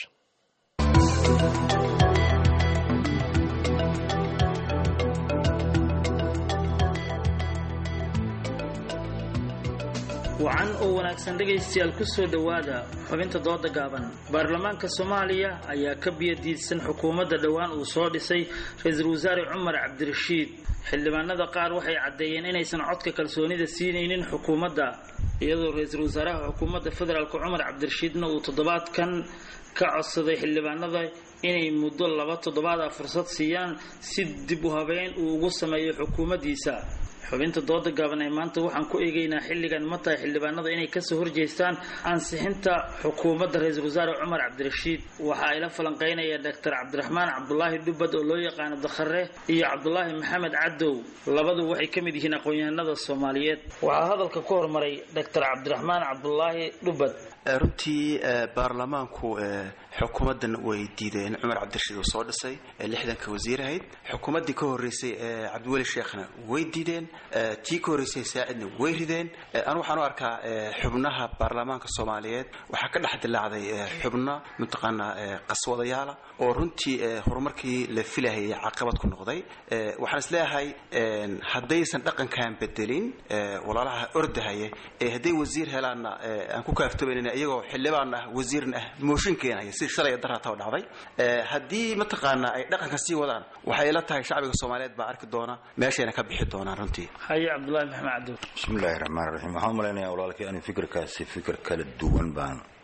wacan oo wanaagsan dhegaystayaal ku soo dhowaada xubinta dooda gaaban baarlamaanka soomaaliya ayaa ka biyadiidsan xukuumadda dhowaan uu soo dhisay ra-iisul wasaare cumar cabdirashiid xildhibaanada qaar waxay caddeeyeen inaysan codka kalsoonida siinaynin xukuumadda iyadoo ra-iisul wasaaraha xukuumadda federaalk cumar cabdirashiidna uu toddobaadkan ka codsaday xildhibaanada inay muddo laba toddobaad ah fursad siiyaan si dib u habeyn uu ugu sameeyo xukuumaddiisa xubinta dooda gaaban ee maanta waxaan ku eegaynaa xilligan ma tahay xildhibaanada inay kasoo horjeestaan ansixinta xukuumadda ra-iisul wasaare cumar cabdirashiid waxa ay la falanqeynaya doctor cabdiraxmaan cabdulaahi dhubad oo loo yaqaano dakhare iyo cabdulaahi maxamed cadow labadu waxay ka mid yihiin aqoon-yahanada soomaaliyeed waxaa hadalka ku hormaray doctor cabdiraxmaan cabdulaahi dhubad runtii baarlamaanku xukuumaddan way diideen cumar cabdirashiid uu soo dhisay lixdanka wasiir ahayd xukuumaddii ka horreysay cabdiweli sheekhna way diideen tii ka horreysay saacidna way rideen anu waxaan u arkaa xubnaha baarlamaanka soomaaliyeed waxaa ka dhex dilaacday xubno mataqaanaa qaswadayaala oo runtii horumarkii la filahayay caqabad ku noqday waxaan is leeyahay haddaysan dhaqankan bedelin walaalaha ordahaya ee hadday wasiir helaanna aan ku kaaftoobaynana iyagoo xildhibaan ah wasiirna ah mooshin keenaya si shalay darata dhacday haddii mataqaanaa ay dhaqanka sii wadaan waxay ila tahay shacbiga soomaaliyeed baa arki doona meeshayna ka bixi doonaan runtii haye cabdulahi maxamed cabdi bismillahi raxmaan raxiim waxaan u malaynayaa walaalkii ani fikirkaasi fikir kala duwan baan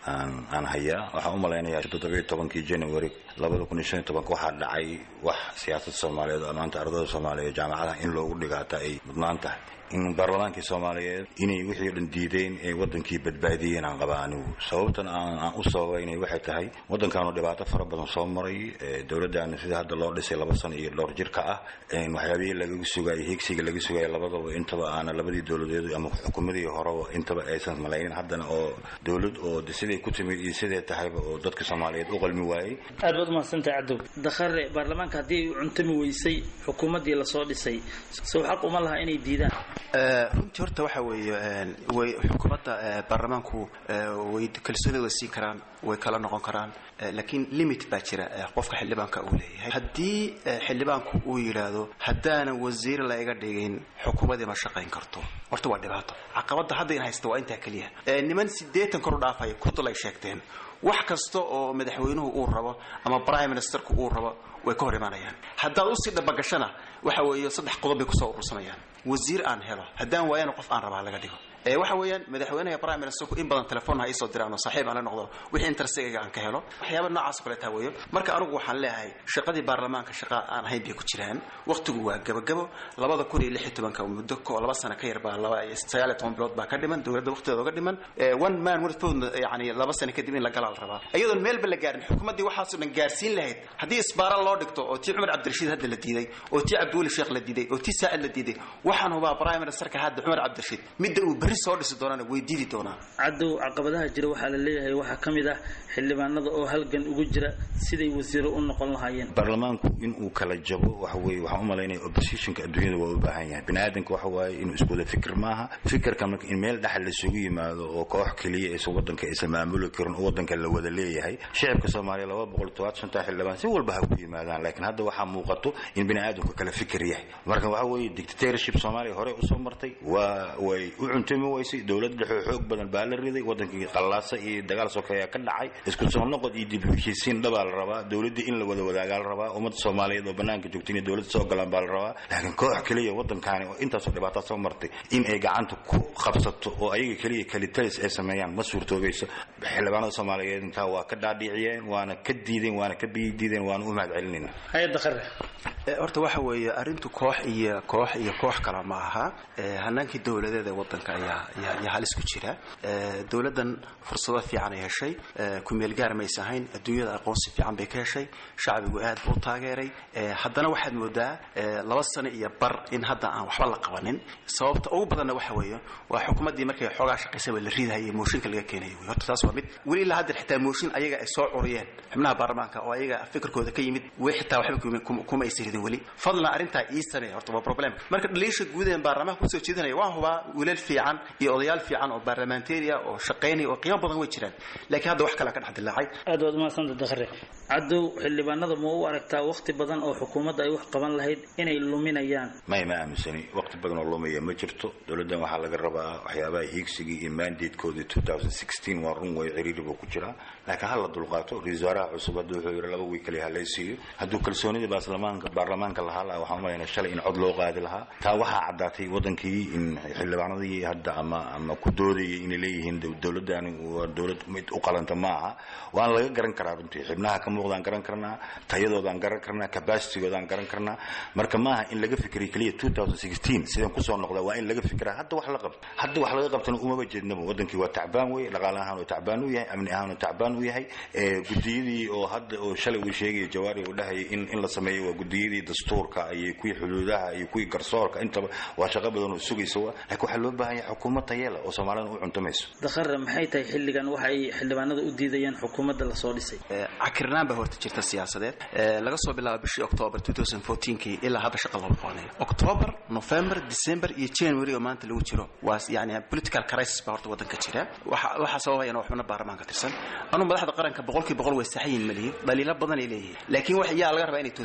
aan aan hayaa waxaan u malaynayaa toddobiyo tobankii january labada kun iyo shan iyo tobanka waxaa dhacay wax siyaasad soomaaliyeed oo maanta ardayda soomaaliyeed jaamacadaha in loogu dhigaata ay mudnaan tahay in baarlamaankii soomaaliyeed inay wixii o dhan diideen ee wadankii badbaadiyeen aan qabaa anigu sababtan aan u sababaynay waxay tahay waddankaanu dhibaato fara badan soo maray dowladdaanu sida hadda loo dhisay laba sano iyo dhowr jirka ah waxyaabihii lagaga sugayay higsiga laga sugaya labadaba intaba aana labadii dowladeed ama xukuumadii horeba intaba aysan malaynin haddana oo dowlad oo siday ku timid iyo siday tahayba oo dadka soomaaliyeed u qalmi waayey aad baad umahadsantahay cadow dakhare baarlamaanka haddii ay u cuntami weysay xukuumaddii lasoo dhisay sow xaq uma laha inay diidaan runtii horta waxa weeye way xukuumadda baarlamaanku way kalsoonida siin karaan way kala noqon karaan laakiin limit baa jira qofka xildhibaanka uu leeyahay haddii xildhibaanku uu yidhaahdo haddaanan wasiir la iga dhigin xukuumadii ma shaqayn karto horta waa dhibaato caqabadda hadda in haysta waa intaa keliya niman siddeetan kor u dhaafaya kudul ay sheegteen wax kasta oo madaxweynuhu uu rabo ama prime ministerku uu rabo way ka hor imaanayaan haddaad usii dhabagashana waxa weeye saddex qodob bay kusoo urursanayaan wasiir aan helo haddaan waayana qof aan rabaa laga dhigo waxa weeyaan madaxweynaha prime ministerku in badan telefoon ha iisoo diraan oo saaxiib aan la noqdo wixii intersigayga aan ka helo waxyaaba noocaas kale taa weeyo marka anigu waxaan leeyahay shaqadii baarlamaanka shaqa aan ahayn bay ku jiraan waqtigu waa gabagabo labada kun iyo lix iyo tobanka muddo ko laba sano ka yar baa laba sagaal iyo toban bilood baa ka dhiman dowladda waqtigeeda oga dhiman one man one vote yani laba sano kadib in la galaa la rabaa iyadoon meelba la gaarin xukuumaddii waxaasoo dhan gaarsiin lahayd haddii isbaara loo dhigto oo tii cumar cabdirashiid hadda la diiday oo tii cabdiweli sheekh la diiday oo tii saacid la diiday waxaan hubaa prime ministerka hadda cumar cabdirashiid midda uu berri soo dhisi doonana way diidi doonaan cadow caqabadaha jira waxaa la leeyahay waxaa ka mid ah xildhibaanada oo halgan ugu jira siday wasiiro u noqon lahaayeen baarlamaanku inuu kala jabo waxa weeye waxaan u malaynaya oppositionka adduunyada waa u baahan yahay bini aadanka waxa waaye inuu isku wada fikir maaha fikirka marka in meel dhexal lasugu yimaado oo koox keliya aysan waddanka aysan maamuli karin oo waddanka la wada leeyahay shicibka soomaaliya laba boqol todobaatan shantaa xildhibaan si walba ha ku yimaadaan laakiin hadda waxaa muuqato in bini aadamku kala fikir yahay marka waxa weeye dictatorship soomaaliya hore usoo martay waa way u cuntami weysay dowlad dhexoo xoog badan baa la riday wadankii qallaasa iyo dagaal sokeeya ka dhacay isku soo noqod iyo dib u heshiisiin dhabaa la rabaa dowladda in la wada wadaagaa la rabaa ummadda soomaaliyeed oo banaanka joogta inay dowladda soo galaan baa la rabaa laakiin koox keliya waddankaani oo intaasoo dhibaataa soo martay in ay gacanta ku qabsato oo ayaga keliya kalitalis ay sameeyaan ma suurtoobayso xildhibaanada soomaaliyeed intaa waa ka dhaadhiciyeen waana ka diideen waana ka biidiideen waana u mahad celinayna hay-adda qare horta waxa weeye arrintu koox iyo koox iyo koox kale ma aha hanaankii dowladeed ee waddanka ayaa ayaa halis ku jira dowladdan fursado fiican ay heshay kumeel gaar maysa ahayn adduunyada aqoonsi fiican bay ka heshay shacbigu aad buu u taageeray haddana waxaad moodaa laba sano iyo bar in hadda aan waxba la qabanin sababta ugu badanna waxa weeye waa xukuumaddii markay xoogaa shaqaysaba la ridahayay mooshinka laga keenayo wey horta taas waa mid weli ilaa hadda xitaa mooshin ayaga ay soo curiyeen xubnaha baarlamaanka oo ayaga fikirkooda ka yimid way xitaa waxba kuma aysa ridin weli fadlan arrintaa ii samee horta waa problem marka dhaliisha guud ee baarlamaanka kusoo jeedinaya waan hubaa wiilal fiican iyo odayaal fiican oo baarlamantariya oo shaqaynaya oo qiimo badan way jiraan laakiin hadda wax kale ka dhex dilaacay aad waad umahadsanta dakhre cadow xildhibaanada ma u aragtaa waqti badan oo xukuumadda ay wax qaban lahayd inay luminayaan may ma aaminsani waqti badan oo lumaya ma jirto dowladdan waxaa laga rabaa waxyaabaha hiigsigii iyo mandatekoodii waa run way ciriiri buu ku jiraa laakiin ha la dulqaato ra-isul wasaaraha cusub hadda wuxuu yidhi laba wiil kaliya ha lay siiyo hadduu kalsoonidii baarlamaanka baarlamaanka lahaa laha waxaan umalaynaa shalay in cod loo qaadi lahaa taa waxaa caddaatay waddankii in xildhibaanadii hadda ama ama ku doodayay inay leeyihiin dowladdani waa dowlad mid u qalanta ma aha waana laga garan karaa runtii xibnaha ka muuqdaan garan karnaa tayadoodaan garan karnaa capacitygoodaan garan karnaa marka maaha in laga fikriyo keliya sidaan kusoo noqda waa in laga fikiraa hadda wax la qabto hadda wax laga qabtana umaba jeednaba waddankii waa tacbaan wey dhaqaale ahaan oo tacbaan u yahay amni ahaan oo tacbaan u yahay gudiyadii oo hadda oo shalay uu sheegaya jawaari uu dhahayay in in la sameeyo waa gudiyadii dastuurka iyo kuwii xuduudaha iyo kuwii garsoorka intaba waa shaqo badan oo sugaysa wa laakiin waxaa loo baahan yahay xukuumad tayeela oo soomaalida u cuntamayso dakhare maxay tahay xilligan waxa ay xildhibaanada u diidayaan xukuumadda lasoo dhisay cakirnaan baa horta jirta siyaasadeed laga soo bilaabo bishii octoobar kii ilaa hadda shaqa loo qabanaya octoobar november december iyo january oo maanta lagu jiro waa yani political crisis baa horta waddanka jira waxaa sababayana waxbana baarlamaanka tirsan anuu madaxda qaranka boqolkii boqol way saxayin malihin dhaliilo badan ay leeyihiin laakiin wax yaa laga rabaa inay toosiyaan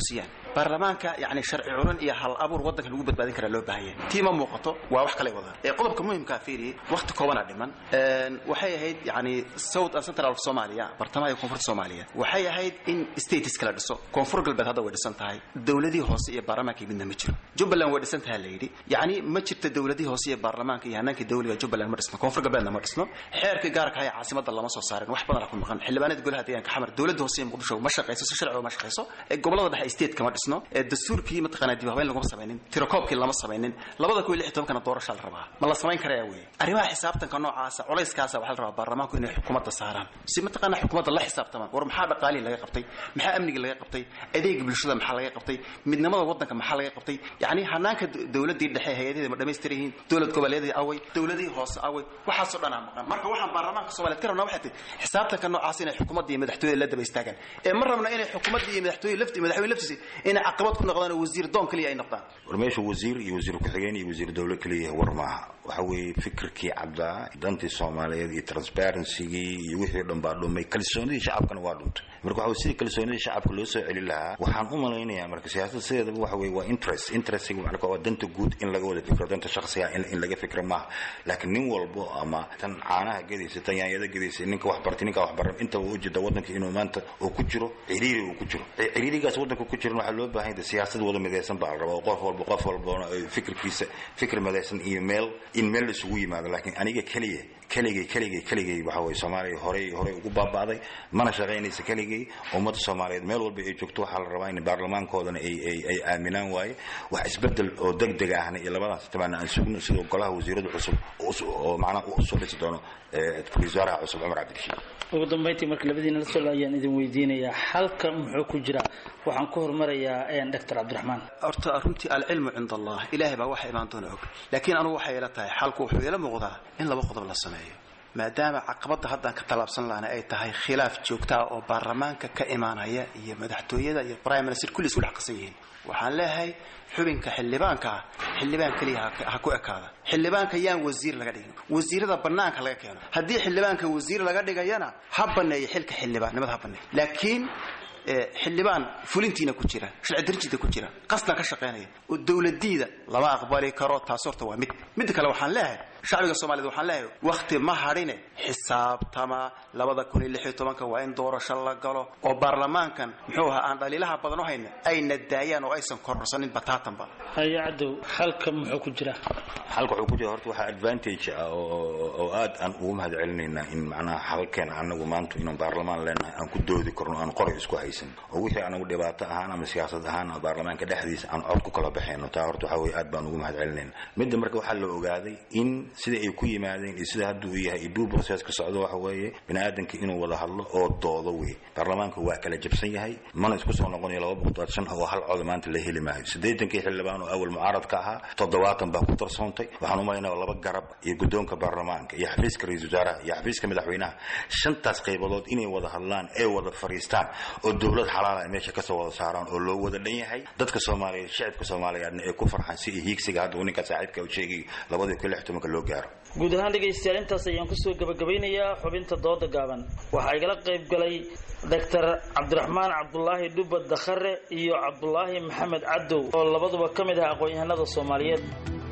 baarlamaanka yani sharci culan iyo hal abuur waddanka lagu badbaadin karaa loo baahan yahay tii ma muuqato waa wax kale wadaan ee qodobka muhimkaa fiiriye waqti koobana dhiman waxay ahayd yani south and central of somalia bartamaha iyo koonfurta soomaaliya waxay ahayd in states kala dhiso koonfur galbeed hadda way dhisan tahay dowladii hoose iyo baarlamaanka midna ma jiro jubbaland way dhisan tahay la yidhi yani ma jirto dowladii hoose iyo baarlamaanka iyo hanaankii dowliga jubbaland ma dhisno koonfur galbeedna ma dhisno xeerka gaarka ah ee caasimada lama soo saarin wax badan ku maqan xildhibaanada golaha deegaanka xamar dowladda hoose ee muqdisho ma shaqayso si sharci ma shaqayso ee gobolada dhexe state kama dhisno ee dastuurkii mataqaanaa dib habeyn laguma samaynin tirakoobkii lama samaynin labada kuwa lix iyo tobankana doorashaa la rabaa ma la samayn karaya wey arrimaha xisaabtanka noocaasa culayskaasa waxaa la rabaa baarlamaanku inay xukuumadda saaraan si mataqaanaa xukuumadda la xisaabtamaan war maxaa dhaqaalihii laga qabtay maxaa amnigii laga qabtay adeega bulshada maxaa laga qabtay midnimada waddanka maxaa laga qabtay yacni hanaanka dowladdii dhexe hay-adaheeda ma dhammaystiran yihiin dowlad goboleedii away dowladihii hoose away waxaasoo dhan aa maqan marka waxaan baarlamaanka soomaaliyeed ka rabnaa waxay tahay xisaabtanka noocaas inay xukuumadda iyo madaxtooyada la daba istaagaan ee ma rabna inay xukuumadda iyo madaxtooye lafti madaxweyne laftiisa inay caqabad ku noqdaan oo wasiir doon kaliya ay noqdaan war meesha wasiir iyo wasiir ku-xigeen iyo wasiir dowle kaliya war maaha waxa weeye fikirkii caddaa dantii soomaaliyeed iyo transparencygii iyo wixii o dhan baa dhumay kalsoonidii shacabkana waa dhuntay marka waxa sidii kalsoonidii shacabka loo soo celin lahaa waxaan u malaynayaa marka siyaasada sideedaba waxa weye waa interest interestiga marka waa danta guud in laga wada fikro danta shakhsiga in, in laga fikro maaha laakiin nin walbo ama tan caanaha gedaysa tan yaanyada gedaysa ninka wax bartay ninka wax baran intaba u jeeda waddanka inuu maanta uu ku jiro ciriiri uu ku jiro ciriirigaas waddanka ku jiran waxaa loo baahan yahay siyaasad wada midaysan baa la rabaa oo qof walba qof walbona fikirkiisa fikir midaysan iyo meel in meel la isugu yimaado laakiin aniga keliya keligay keligay keligay waxa weye soomaaliya horey horey ugu baaba'day mana shaqaynaysa keligay ummadda soomaaliyeed meel walba ay joogto waxaa la rabaa in baarlamaankoodana ay ay ay aaminaan waaye wax isbedel oo degdeg ahna iyo labadaas tabana aan sugno sidoo golaha wasiirada cusub oo macnaha u soo dhisi doono ra-iisul wasaaraha cusub cumar cabdirashiid ugu dambayntii marka labadiina la socda ayaan idin weydiinayaa xalka muxuu ku jiraa waxaan ku hormarayaa doctor cabdiraxmaan horta runtii alcilmu cinda allah ilaahay baa waxa imaan doona og laakiin anugu waxay ila tahay xalku wuxuu ila muuqdaa in laba qodob la sameeyo maadaama caqabadda haddaan ka tallaabsan lahna ay tahay khilaaf joogta ah oo baarlamaanka ka imaanaya iyo madaxtooyada iyo prime minister kulli isku dhex qasan yihiin waxaan leeyahay xubinka xildhibaanka ah xildhibaan keliya ha ku ekaada xildhibaanka yaan wasiir laga dhigin wasiirada banaanka laga keeno haddii xildhibaanka wasiir laga dhigayana ha baneeyo xilka xildhibaannimada ha baneeyo laakiin xildhibaan fulintiina ku jira sharci darjiida ku jira qasdan ka shaqaynaya oo dowladiida lama aqbali karo taas horta waa mid midda kale waxaan leeyahay shacbiga soomaaliyed waxaan leeyahay wakhti ma hadhine xisaabtama labada kun iyo lix iyo tobanka waa in doorasho la galo oo baarlamaankan muxuu ahaa aan dhaliilaha badan u hayna ayna daayaan oo aysan kororsanin bataatanba haya cadow xalka muxuu ku jira xalka wuxuu ku jira horta waxaa advantage ah oo aad aan ugu mahad celinaynaa in macnaha xalkeena anagu maanta inaan baarlamaan leenahay aan ku doodi karno aan qoray isku haysan oo wixii anagu dhibaato ahaan ama siyaasad ahaan ama baarlamaanka dhexdiisa aan cod ku kala baxayno taa horta waxaa weye aad baan ugu mahad celinayna midda marka waxaa la ogaaday in sida ay ku yimaadeen iyo sida hadda uu yahay iyo duu processka socdo waxa weeye bini aadamka inuu wada hadlo oo doodo wey baarlamaanka waa kala jabsan yahay mana isku soo noqonayo laba boqol shan oo hal cod maanta la heli maayo siddeetankii xildhibaan oo awal mucaaradka ahaa toddobaatan baa ku darsoontay waxaan u malaynaya laba garab iyo guddoonka baarlamaanka iyo xafiiska ra-iisul wasaaraha iyo xafiiska madaxweynaha shantaas qaybadood inay wada hadlaan ee wada fariistaan oo dowlad xalaala ay meesha kasoo wada saaraan oo loo wada dhan yahay dadka soomaaliyeed shacibka soomaaliyeedna ay ku farxaan si ay hiigsiga hadda uu ninka saaxiibka u sheegay labadii kun lix tobanka loo gaaro guud ahaan dhegaystayaal intaas ayaan kusoo gabagabeynayaa xubinta dooda gaaban waxaa igala qayb galay doctor cabdiraxmaan cabdulaahi dhubad dakhare iyo cabdulaahi maxamed cadow oo labaduba ka mid ah aqoon-yahanada soomaaliyeed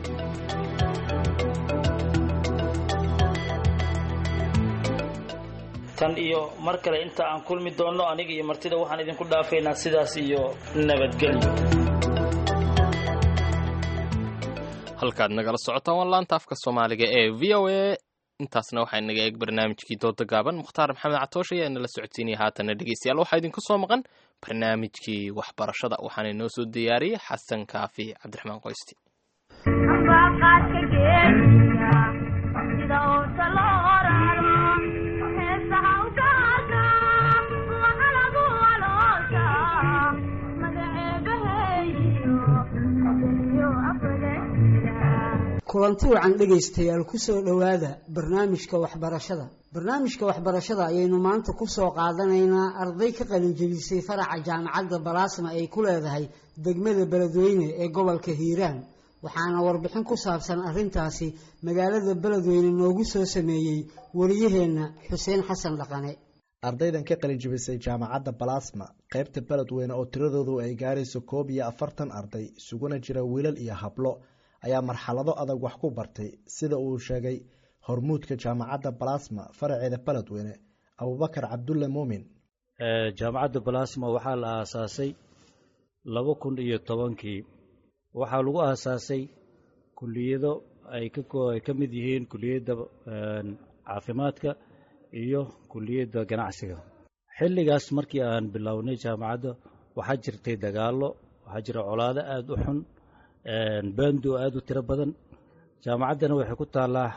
tan iyo mar kale inta aan kulmi doonno aniga iyo martida waxaan idinku dhaafaynaa sidaas iyo nabadgelyo halkaad nagala socotaan waa laanta afka soomaaliga ee v o a intaasna waxaa inaga eeg barnaamijkii dooda gaaban mukhtaar maxamed catoosh ayaa inala socodsiinaya haatana dhegeystayaal waxaa idinku soo maqan barnaamijkii waxbarashada waxaana inoo soo diyaariyey xasan kaafi cabdiraxmaan qoysti kulanti wacan dhegaystayaal kusoo dhowaada barnaamijka waxbarashada barnaamijka waxbarashada ayaynu maanta kusoo qaadanaynaa arday ka qalinjebisay faraca jaamacadda balaasma ay ku leedahay degmada beledweyne ee gobolka hiiraan waxaana warbixin ku saabsan arrintaasi magaalada beledweyne noogu soo sameeyey wariyaheenna xuseen xasan dhaqane ardaydan ka qalinjibisay jaamacadda balasma qaybta beledweyne oo tiradoodu ay gaarayso koob iyo afartan arday isuguna jira wiilal iyo hablo ayaa marxalado adag wax ku bartay sida uu sheegay hormuudka jaamacadda balasma faraceeda beledweyne abubakar cabdulle muumin jaamacadda balasma waxaa la aasaasay laba kun iyo tobankii waxaa lagu aasaasay kuliyado ay ka mid yihiin kuliyadda caafimaadka iyo kuliyadda ganacsiga xilligaas markii aan bilownay jaamacadda waxaa jirtay dagaallo waxaa jira colaado aada u xun bando aada u tiro badan jaamacaddana waxay ku taallaa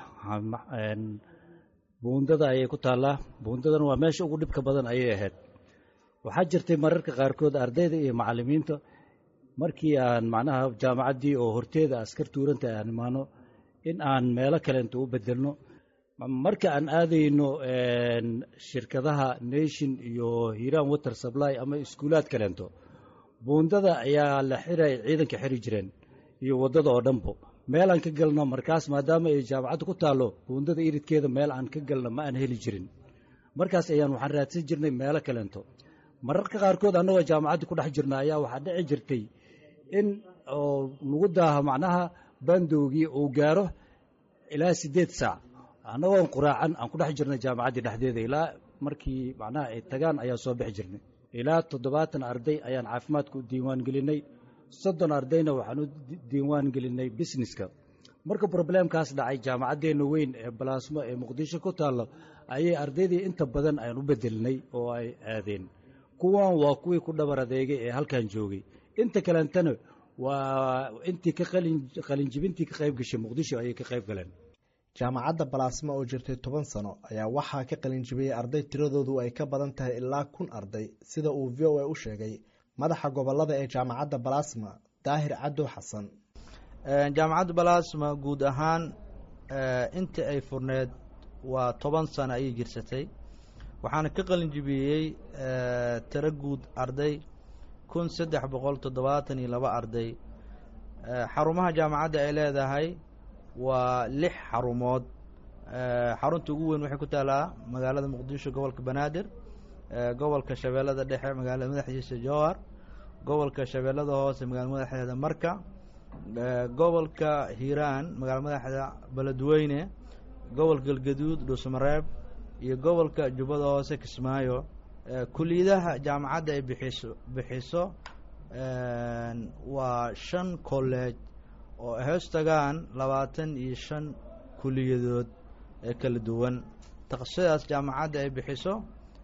buundada ayay ku taallaa buundadana waa meesha ugu dhibka badan ayay ahayd waxaa jirtay mararka qaarkood ardayda iyo macallimiinta markii aan macnaha jaamacaddii oo horteeda askar tuuranta aan imaano in aan meelo kalenta u bedelno marka aan aadayno shirkadaha nation iyo hiiraan water supply ama iskuulaad kalento buundada ayaa la xiray ciidanka xiri jireen iyo waddada oo dhanbo meel aan ka galno markaas maadaama ay jaamacadda ku taallo buundada iridkeeda meel aan ka galno ma aan heli jirin markaas ayaan waxaan raadsan jirnay meelo kalento mararka qaarkood annagoo jaamacaddii ku dhex jirna ayaa waxaa dhici jirtay in oo nagu daaho macnaha bandowgii uu gaaro ilaa siddeed saac annagoon quraacan aan ku dhex jirnay jaamacaddii dhexdeeda ilaa markii macnaha ay tagaan ayaan soo bixi jirnay ilaa toddobaatan arday ayaan caafimaadka u diiwaan gelinay soddon ardayna waxaan u diiwaan gelinay busineska marka probleemkaas dhacay jaamacaddeenna weyn ee balaasmo ee muqdisho ku taallo ayay ardaydii inta badan aan u bedelinay oo ay aadeen kuwan waa kuwii ku dhabar adeegay ee halkan joogay inta kalentana waa intii ka qalinjibintii ka qayb gashay muqdisho ayay ka qayb galeen jaamacadda balaasma oo jirtay toban sano ayaa waxaa ka qalinjibiyey arday tiradoodu ay ka badan tahay ilaa kun arday sida uu v o a u sheegay madaxa gobolada ee jaamacadda balaasma daahir cadow xasan jaamacadda balaasma guud ahaan intii ay furneed waa toban sano ayay jirsatay waxaana ka qalinjibiyey tiro guud arday kun saddex boqol toddobaatan iyo laba arday xarumaha jaamacadda ay leedahay waa lix xarumood xarunta ugu weyn waxay ku taalaa magaalada muqdisho gobolka banaadir gobolka shabeellada dhexe magaalada madaxdiisa jowhar gobolka shabeellada hoose magaalada madaxdeeda marka gobolka hiiraan magaalada madaxda beledweyne gobolka galgaduud dhuusmareeb iyo gobolka jubbada hoose kismaayo kuliyadaha jaamacadda ay bixiso bixiso waa shan college oo ay hoos tagaan labaatan iyo shan kuliyadood ee kala duwan takhasusyadaas jaamacadda ay bixiso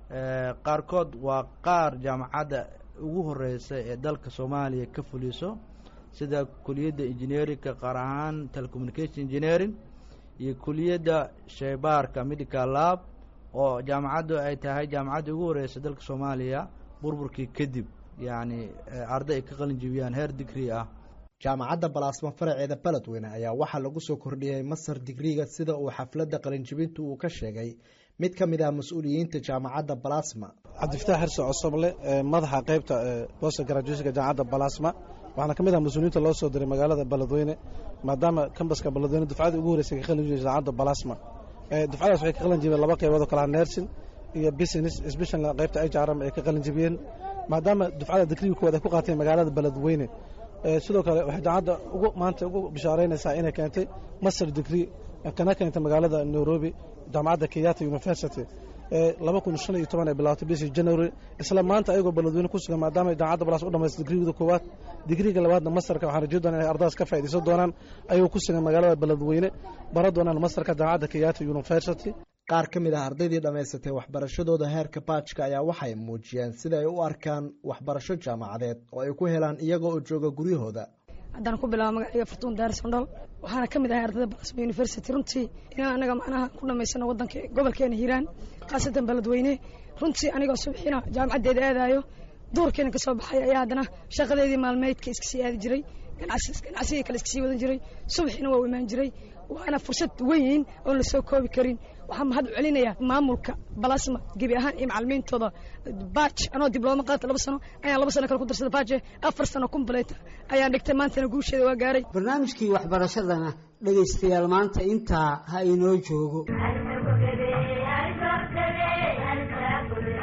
qaarkood waa qaar jaamacadda ugu horeysa ee dalka soomaaliya ka fuliso sida kuliyadda engineerinka qaar ahaan telecommunication engineering iyo kuliyadda sheybaarka medical lab oo jaamacaddu ay tahay jaamacadda ugu horeysa dalka soomaaliya burburkii kadib yacni arday ay ka qalin jibiyaan heer digrii ah jaamacadda balaasma faraceeda beledweyne ayaa waxaa lagu soo kordhiyey masar digriga sida uu xafladda qalinjibintu uu ka sheegay mid ka mid ah mas-uuliyiinta jaamacadda balasma cabdifataax xirse cosoble madaxa qaybta bosta graduationka jaamacadda balasma waxaana ka mid ah mas-uuliyiinta loo soo diray magaalada beledweyne maadaama kambaska beledweyne dufcadii ugu horreysay ka qalin jibiyay jaamacadda balasma dufcadaas waxay ka qalin jibiyeen laba qaybood oo kalaha nersin iyo business special qaybta hrm ay ka qalin jibiyeen maadaama dufcada digriga koowaad ay ku qaateen magaalada beledweyne sidoo kale waxay jaamacadda ugu maanta ugu bishaaraynaysaa inay keentay master degree kana keentay magaalada nairobi jaamacadda kenyatta university laba kun shan iyo toban ay bilaawtay bishii january isla maanta ayagoo beledweyne ku sugan maadaama jaamacadda balaas u dhamaystay digrigooda koowaad digriga labaadna masterka waxaan rajeyn doonaa inay ardadaas ka faa'iidaysan doonaan ayagoo ku sugan magaalada beledweyne bara doonaan masterka jaamacadda kenyatta university qaar ka mid ah ardaydii dhammaysatay waxbarashadooda heerka baajka ayaa waxay muujiyeen sida ay u arkaan waxbarasho jaamacadeed oo ay ku helaan iyaga oo jooga guryahooda haddaan ku bilaabo magacayga fartuun daarsandhal waxaana ka mid ahay ardayda balasma university runtii inaan anaga macnaha ku dhammaysano waddanka gobolkeena hiiraan khaasatan beledweyne runtii anigoo subxiina jaamacaddeeda aadaayo duurkeena ka soo baxay ayaa haddana shaqadeedii maalmeydka iska sii aadi jiray ganacsigii kale iska sii wadan jiray subaxiina waa u imaan jiray waana fursad weyn oon la soo koobi karin waxaan mahad celinayaa maamulka balasma gebi ahaan iyo macalimiintooda baaj anoo diblooma qaata laba sano ayaan laba sano kale ku darsada baaje afar sano kumbaleyta ayaan dhigtay maantana guusheeda waa gaaray barnaamijkii waxbarashadana dhegaystayaal maanta intaa ha inoo joogo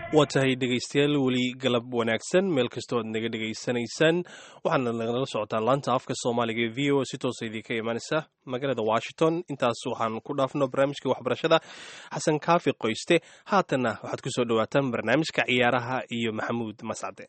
waa tahay dhegaystayaal weli galab wanaagsan meel kastoo aad naga dhegaysanaysaan waxaana nagala socotaa laanta afka soomaaliga ee v o si toosa idinka imaanaysa magaalada washington intaas waxaan ku dhaafno barnaamijka waxbarashada xasan kaafi qoyste haatanna waxaad ku soo dhowaataan barnaamijka ciyaaraha iyo maxamuud mascade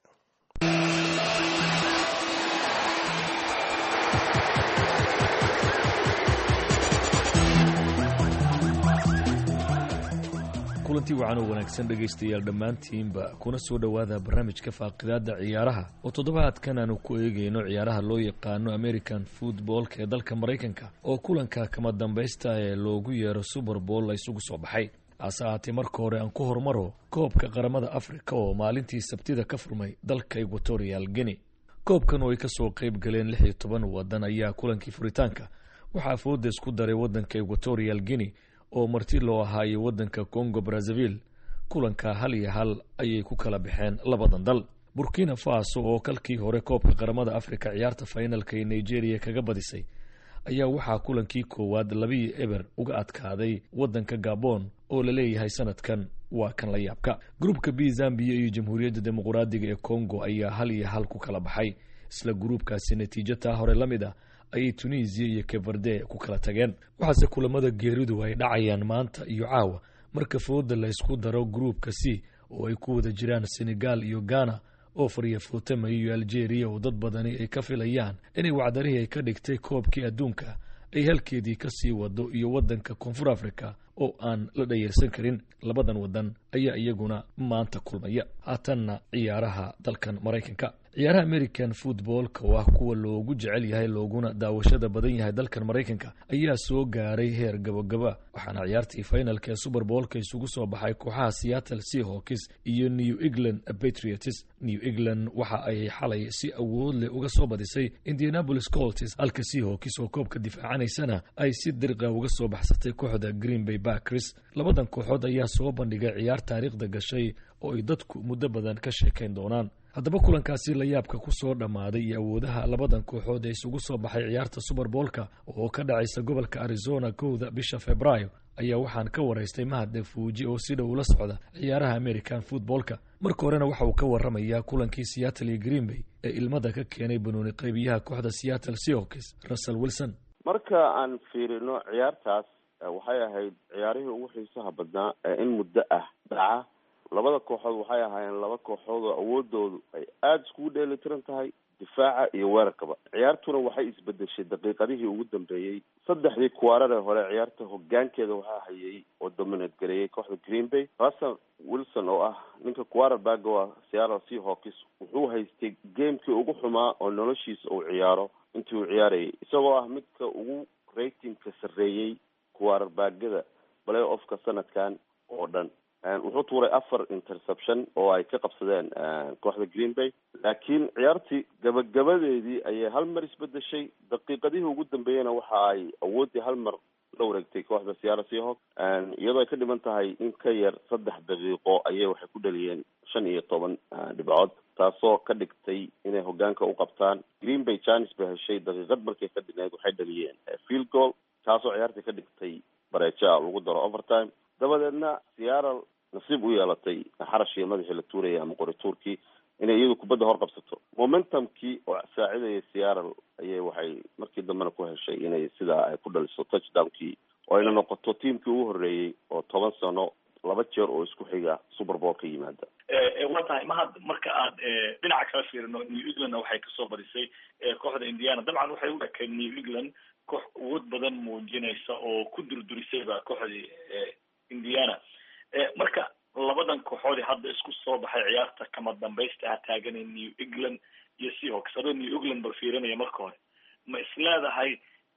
kulantii wacan oo wanaagsan dhegaystayaal dhammaantiinba kuna soo dhowaada barnaamijka faaqidaada ciyaaraha oo toddobaadkan aanu ku eegayno ciyaaraha loo yaqaano american footballka ee dalka maraykanka oo kulanka kama dambaysta ee loogu yeero super bowl la isugu soo baxay hase ahaatee marka hore aan ku hormaro koobka qaramada afrika oo maalintii sabtida ka furmay dalka equatorial guinea koobkan oo ay kasoo qeyb galeen lix iyo toban wadan ayaa kulankii furitaanka waxaa fooda isku daray wadanka equatorial guinea oo marti loo ahaayay wadanka congo brazzaville kulanka hal iyo hal ayay ku kala baxeen labadan dal burkina faso oo kalkii hore koobka qaramada afrika ciyaarta finalka ee nigeria kaga badisay ayaa waxaa kulankii koowaad labiyo eber uga adkaaday wadanka gabon oo la leeyahay sanadkan waa kan la yaabka gruubka b zambiya iyo jamhuuriyadda dimuqraadiga ee congo ayaa hal iyo hal ku kala baxay isla gruubkaasi natiijo taa hore la mid ah ayay tunisiya iyo keverde ku kala tageen waxaase kulamada geeridu ay dhacayaan maanta iyo caawa marka fooda la ysku daro gruubka c oo ay ku wada jiraan senegal iyo ghana oo fariya footama iyo algeria oo dad badani ay ka filayaan inay wacdarihii ay ka dhigtay koobkii adduunka ay halkeedii ka sii wado iyo wadanka koonfur africa oo aan la dhayarsan karin labadan wadan ayaa iyaguna maanta kulmaya haatanna ciyaaraha dalkan maraykanka ciyaaraha american footballka oo ah kuwa loogu jecel yahay looguna daawashada badan yahay dalkan maraykanka ayaa soo gaaray heer gabagaba waxaana ciyaartii finalka ee super boolka isugu soo baxay kooxaha seattle seahawks iyo new england patriots new england waxa ay xalay si awood leh uga soo badisay indianapolis colts halka seahawks oo koobka difaacanaysana ay si dirqa uga soo baxsatay kooxda green bay backers labadan kooxood ayaa soo bandhigay ciyaar taariikhda gashay oo ay dadku muddo badan ka sheekayn doonaan haddaba kulankaasi la yaabka ku soo dhammaaday iyo awoodaha labadan kooxood ee isugu soo baxay ciyaarta super boolka oo ka dhacaysa gobolka arizona kowda bisha februaayo ayaa waxaan ka waraystay mahadde fuuji oo si dhow ula socda ciyaaraha american footballka marka horena waxa uu ka waramayaa kulankii seattle iyo green bay ee ilmada ka keenay banooni qaybiyaha kooxda seattle seahawks russell wilson marka aan fiirino ciyaartaas waxay ahayd ciyaarihii ugu xiisaha badnaa ee in muddo ah dhaca labada kooxood waxay ahaayeen laba kooxood oo awoodoodu ay aada iskugu dheelitiran tahay difaaca iyo weerarkaba ciyaartuna waxay isbedeshay daqiiqadihii ugu dambeeyey saddexdii kuwaarare hore ciyaarta hogaankeeda waxaa hayay oo dominate gareeyay kooxda green bay russell wilson oo ah ninka quarterbaga waa seattle seahawks wuxuu haystay gamekii ugu xumaa oo noloshiisa uu ciyaaro intii uu ciyaarayay isagoo ah midka ugu ratingka sarreeyey quarterbagada play offka sanadkan oo dhan wuxuu tuuray afar interception oo ay ka qabsadeen kooxda green bay laakiin ciyaartii gabagabadeedii ayay hal mar isbedeshay daqiiqadihii ugu dambeeyena waxa ay awooddii hal mar la wareegtay kooxda seattle seahawk iyadoo ay ka dhiman tahay in ka yar saddex daqiiqo ayay waxay ku dhaliyeen shan iyo toban dhibcood taasoo ka dhigtay inay hogaanka u qabtaan green bay janis bay heshay daqiiqad markay ka dhigneyd waxay dhaliyeen field goal taasoo ciyaartii ka dhigtay bareeja lagu daro overtime dabadeedna seattle nasiib u yeelatay xarashii madaxii la tuurayay ama qori tuurkii inay iyadu kubadda hor qabsato momentumkii oo saacidayay seattle ayay waxay markii dambena ku heshay inay sidaa ay ku dhaliso touchdownkii oo ayna noqoto tiimkii ugu horreeyey oo toban sano laba jeer oo isku xiga super bowl ka yimaada waa tahay mahad marka aad dhinaca kala fiirino new englandna waxay kasoo badisay kooxda indiana dabcan waxay u ekeen new england koox awood badan muujinaysa oo ku durdurisayba kooxdii indiana marka labadan kooxoodii hadda isku soo baxay ciyaarta kama dambaysta ah taaganay new england iyo seahawks adoo new england bal fiirinaya marka hore ma isleedahay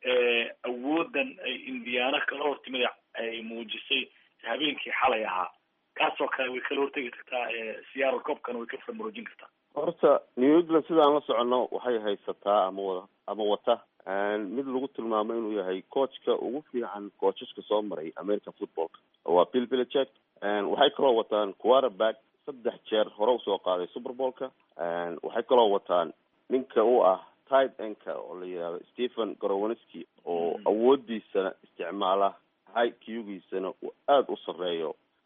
awoodan ay indiana kala hortimid ay muujisay habeenkii xalay ahaa kaasoo kale way kala hortegi kartaa seattle cobkana way ka farmaroojin kartaa horta new england sidaan la socono waxay haysataa ama wada ama wata mid lagu tilmaamo inuu yahay coachka ugu fiican coacheska soo maray american footballka waa bill belichek waxay kaloo wataan quarterback saddex jeer hore usoo qaaday super bowlka waxay kaloo wataan ninka u ah tight enka oo la yidhahdo stephen gorowinski oo awoodiisana isticmaala high qgiisana uu aada u sarreeyo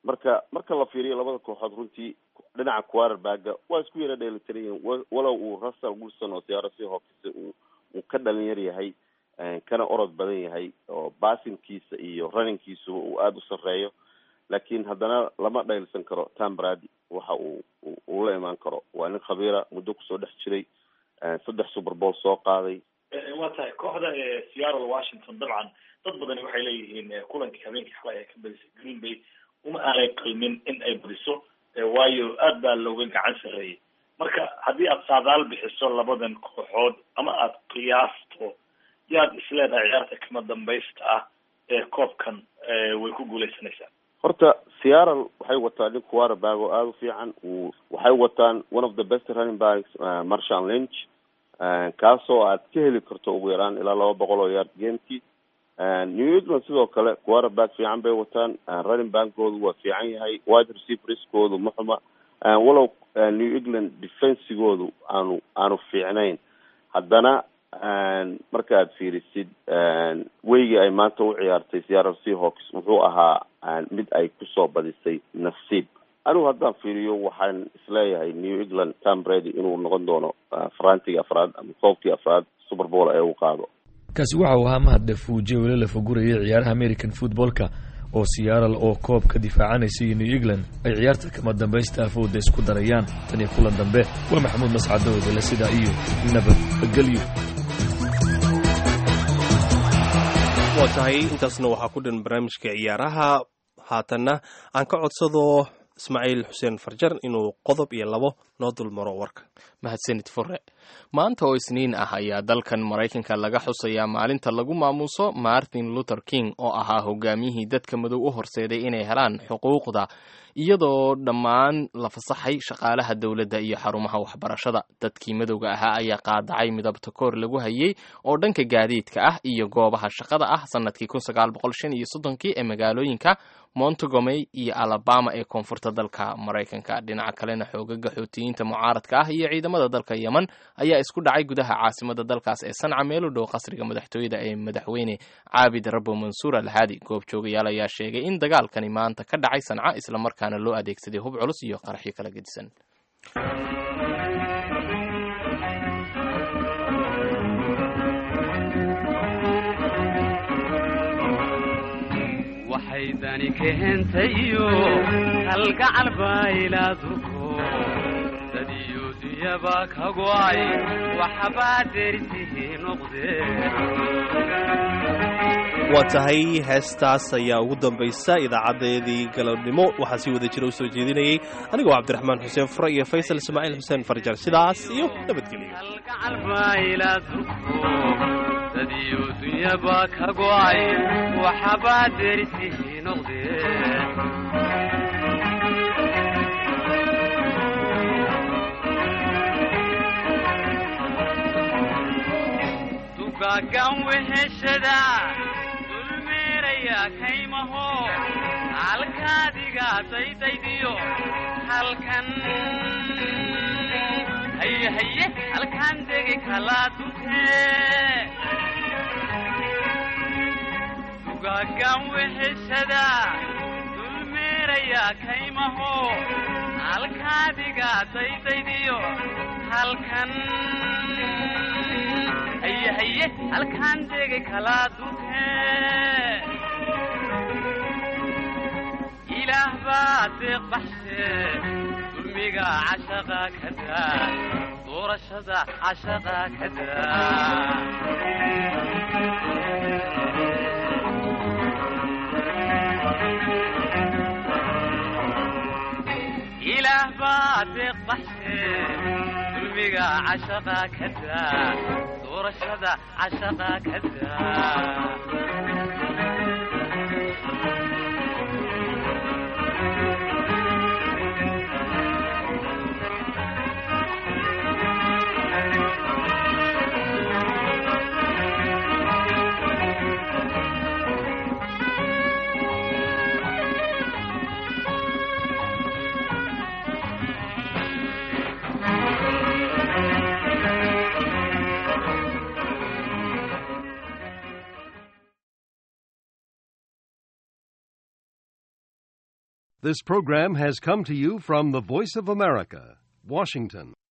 marka marka la fiiriyo labada kooxood runtii dhinaca quarterbaga waa isku yara dheelitiran yihiin walow uu russell wilson oo siyaaro si hookisa uu uu ka dhalin yar yahay kana orod badan yahay oo basinkiisa iyo runningkiisa uu aada u sarreeyo laakiin haddana lama dhaylsan karo tom brady waxa uu uu la imaan karo waa nin khabiira muddo kusoo dhex jiray saddex super bowl soo qaaday waa tahay kooxda seattle washington dabcan dad badani waxay leeyihiin kulankii habeenkii xalay ay ka badisay green bay uma aanay qalmin in ay badiso waayo aad baa looga gacan sarreeyay marka haddii aad saadaal bixiso labadan kooxood ama aada qiyaasto yaad isleedahay ciyaarta kama dambaysta ah ee koobkan way ku guuleysanaysaa horta seattle waxay wataan nin quarterback oo aada u fiican uu waxay wataan one of the best running backs marshall lynch kaasoo aad ka heli karto ugu yaraan ilaa laba boqol oo yard gamekii new england sidoo kale quarterback fiican bay wataan running backoodu waa fiican yahay wide receiverskoodu ma xuma walow new england defensigoodu aanu aanu fiicnayn haddana marka aad fiirisid weygii ay maanta u ciyaartay seattle seahawks wuxuu ahaa mid ay kusoo badisay nasiib anigu haddaan fiiriyo waxaan isleeyahay new england tom brady inuu noqon doono farantiga afraad ama koobkii afraad super bowl ee uu qaado kaasi waxa uu ahaa mahad dhafuuje weli la fagurayay ciyaaraha american footballka oo seattle oo koob ka difaacanaysa iyo new england ay ciyaarta kama dambaysta afooda isku darayaan tan iyo kulan dambe waa maxamuud mascadowdale sidaa iyo nabadgelyo waa tahay intaasna waxaa ku dhan barnaamijka ciyaaraha haatanna aan ka codsado ismaaciil xuseen farjar inuu qodob iyo labo noo dulmaro warka mahadsanid fure maanta oo isniin ah ayaa dalkan maraykanka laga xusayaa maalinta lagu maamuuso martin luther king oo ahaa hogaamiyihii dadka madow u horseeday inay helaan xuquuqda iyadoo dhammaan la fasaxay shaqaalaha dowladda iyo xarumaha waxbarashada dadkii madowga ahaa ayaa qaadacay midabta koor lagu hayay oo dhanka gaadiidka ah iyo goobaha shaqada ah sanadkii kun sagaal boqol shan iyo soddonkii ee magaalooyinka montgomery iyo alabama ee koonfurta dalka maraykanka dhinaca kalena xoogaga xoutiyiinta mucaaradka ah iyo ciidamada dalka yemen ayaa isku dhacay gudaha caasimada dalkaas ee sanca meel u dhow qasriga madaxtooyada ee madaxweyne caabid rabo mansuur alhaadi goobjoogayaal ayaa sheegay in dagaalkani maanta ka dhacay sanca islamarkaana loo adeegsaday hub culus iyo qaraxyo kala gedisan waxay dani keentayo halgacal baylaaduko dadiyo duyaba ka go'ay waxbaa derisihii noqdeen waa tahay heestaas ayaa ugu dambaysa idaacadeedii galabnimo waxaa sii wada jira u soo jeedinayay anigoo cabdiraxmaan xuseen fure iyo faysal ismaaciil xuseen farjar sidaas iyo dadiyo dunyaba ka go'ay waxbaa derisihii noqdeen dugaagan weheshada dulmeeraya kaymaho halkaadiga daydaydiyo halkan haye haye halkaan degi kalaa dutee dugaagan weheshada dulmeeraya kaymaho halkaadiga daydaydiyo halkan haye haye halkaan degi kalaa dutee ilaah baa deeq baxshe dulmiga cashaqa ka daa doorashada cashaqa ka daa ilaah baa deeq baxshe dulmiga cashaqa ka daa doorashada cashaqa ka daa This program has come to you from the Voice of America, Washington.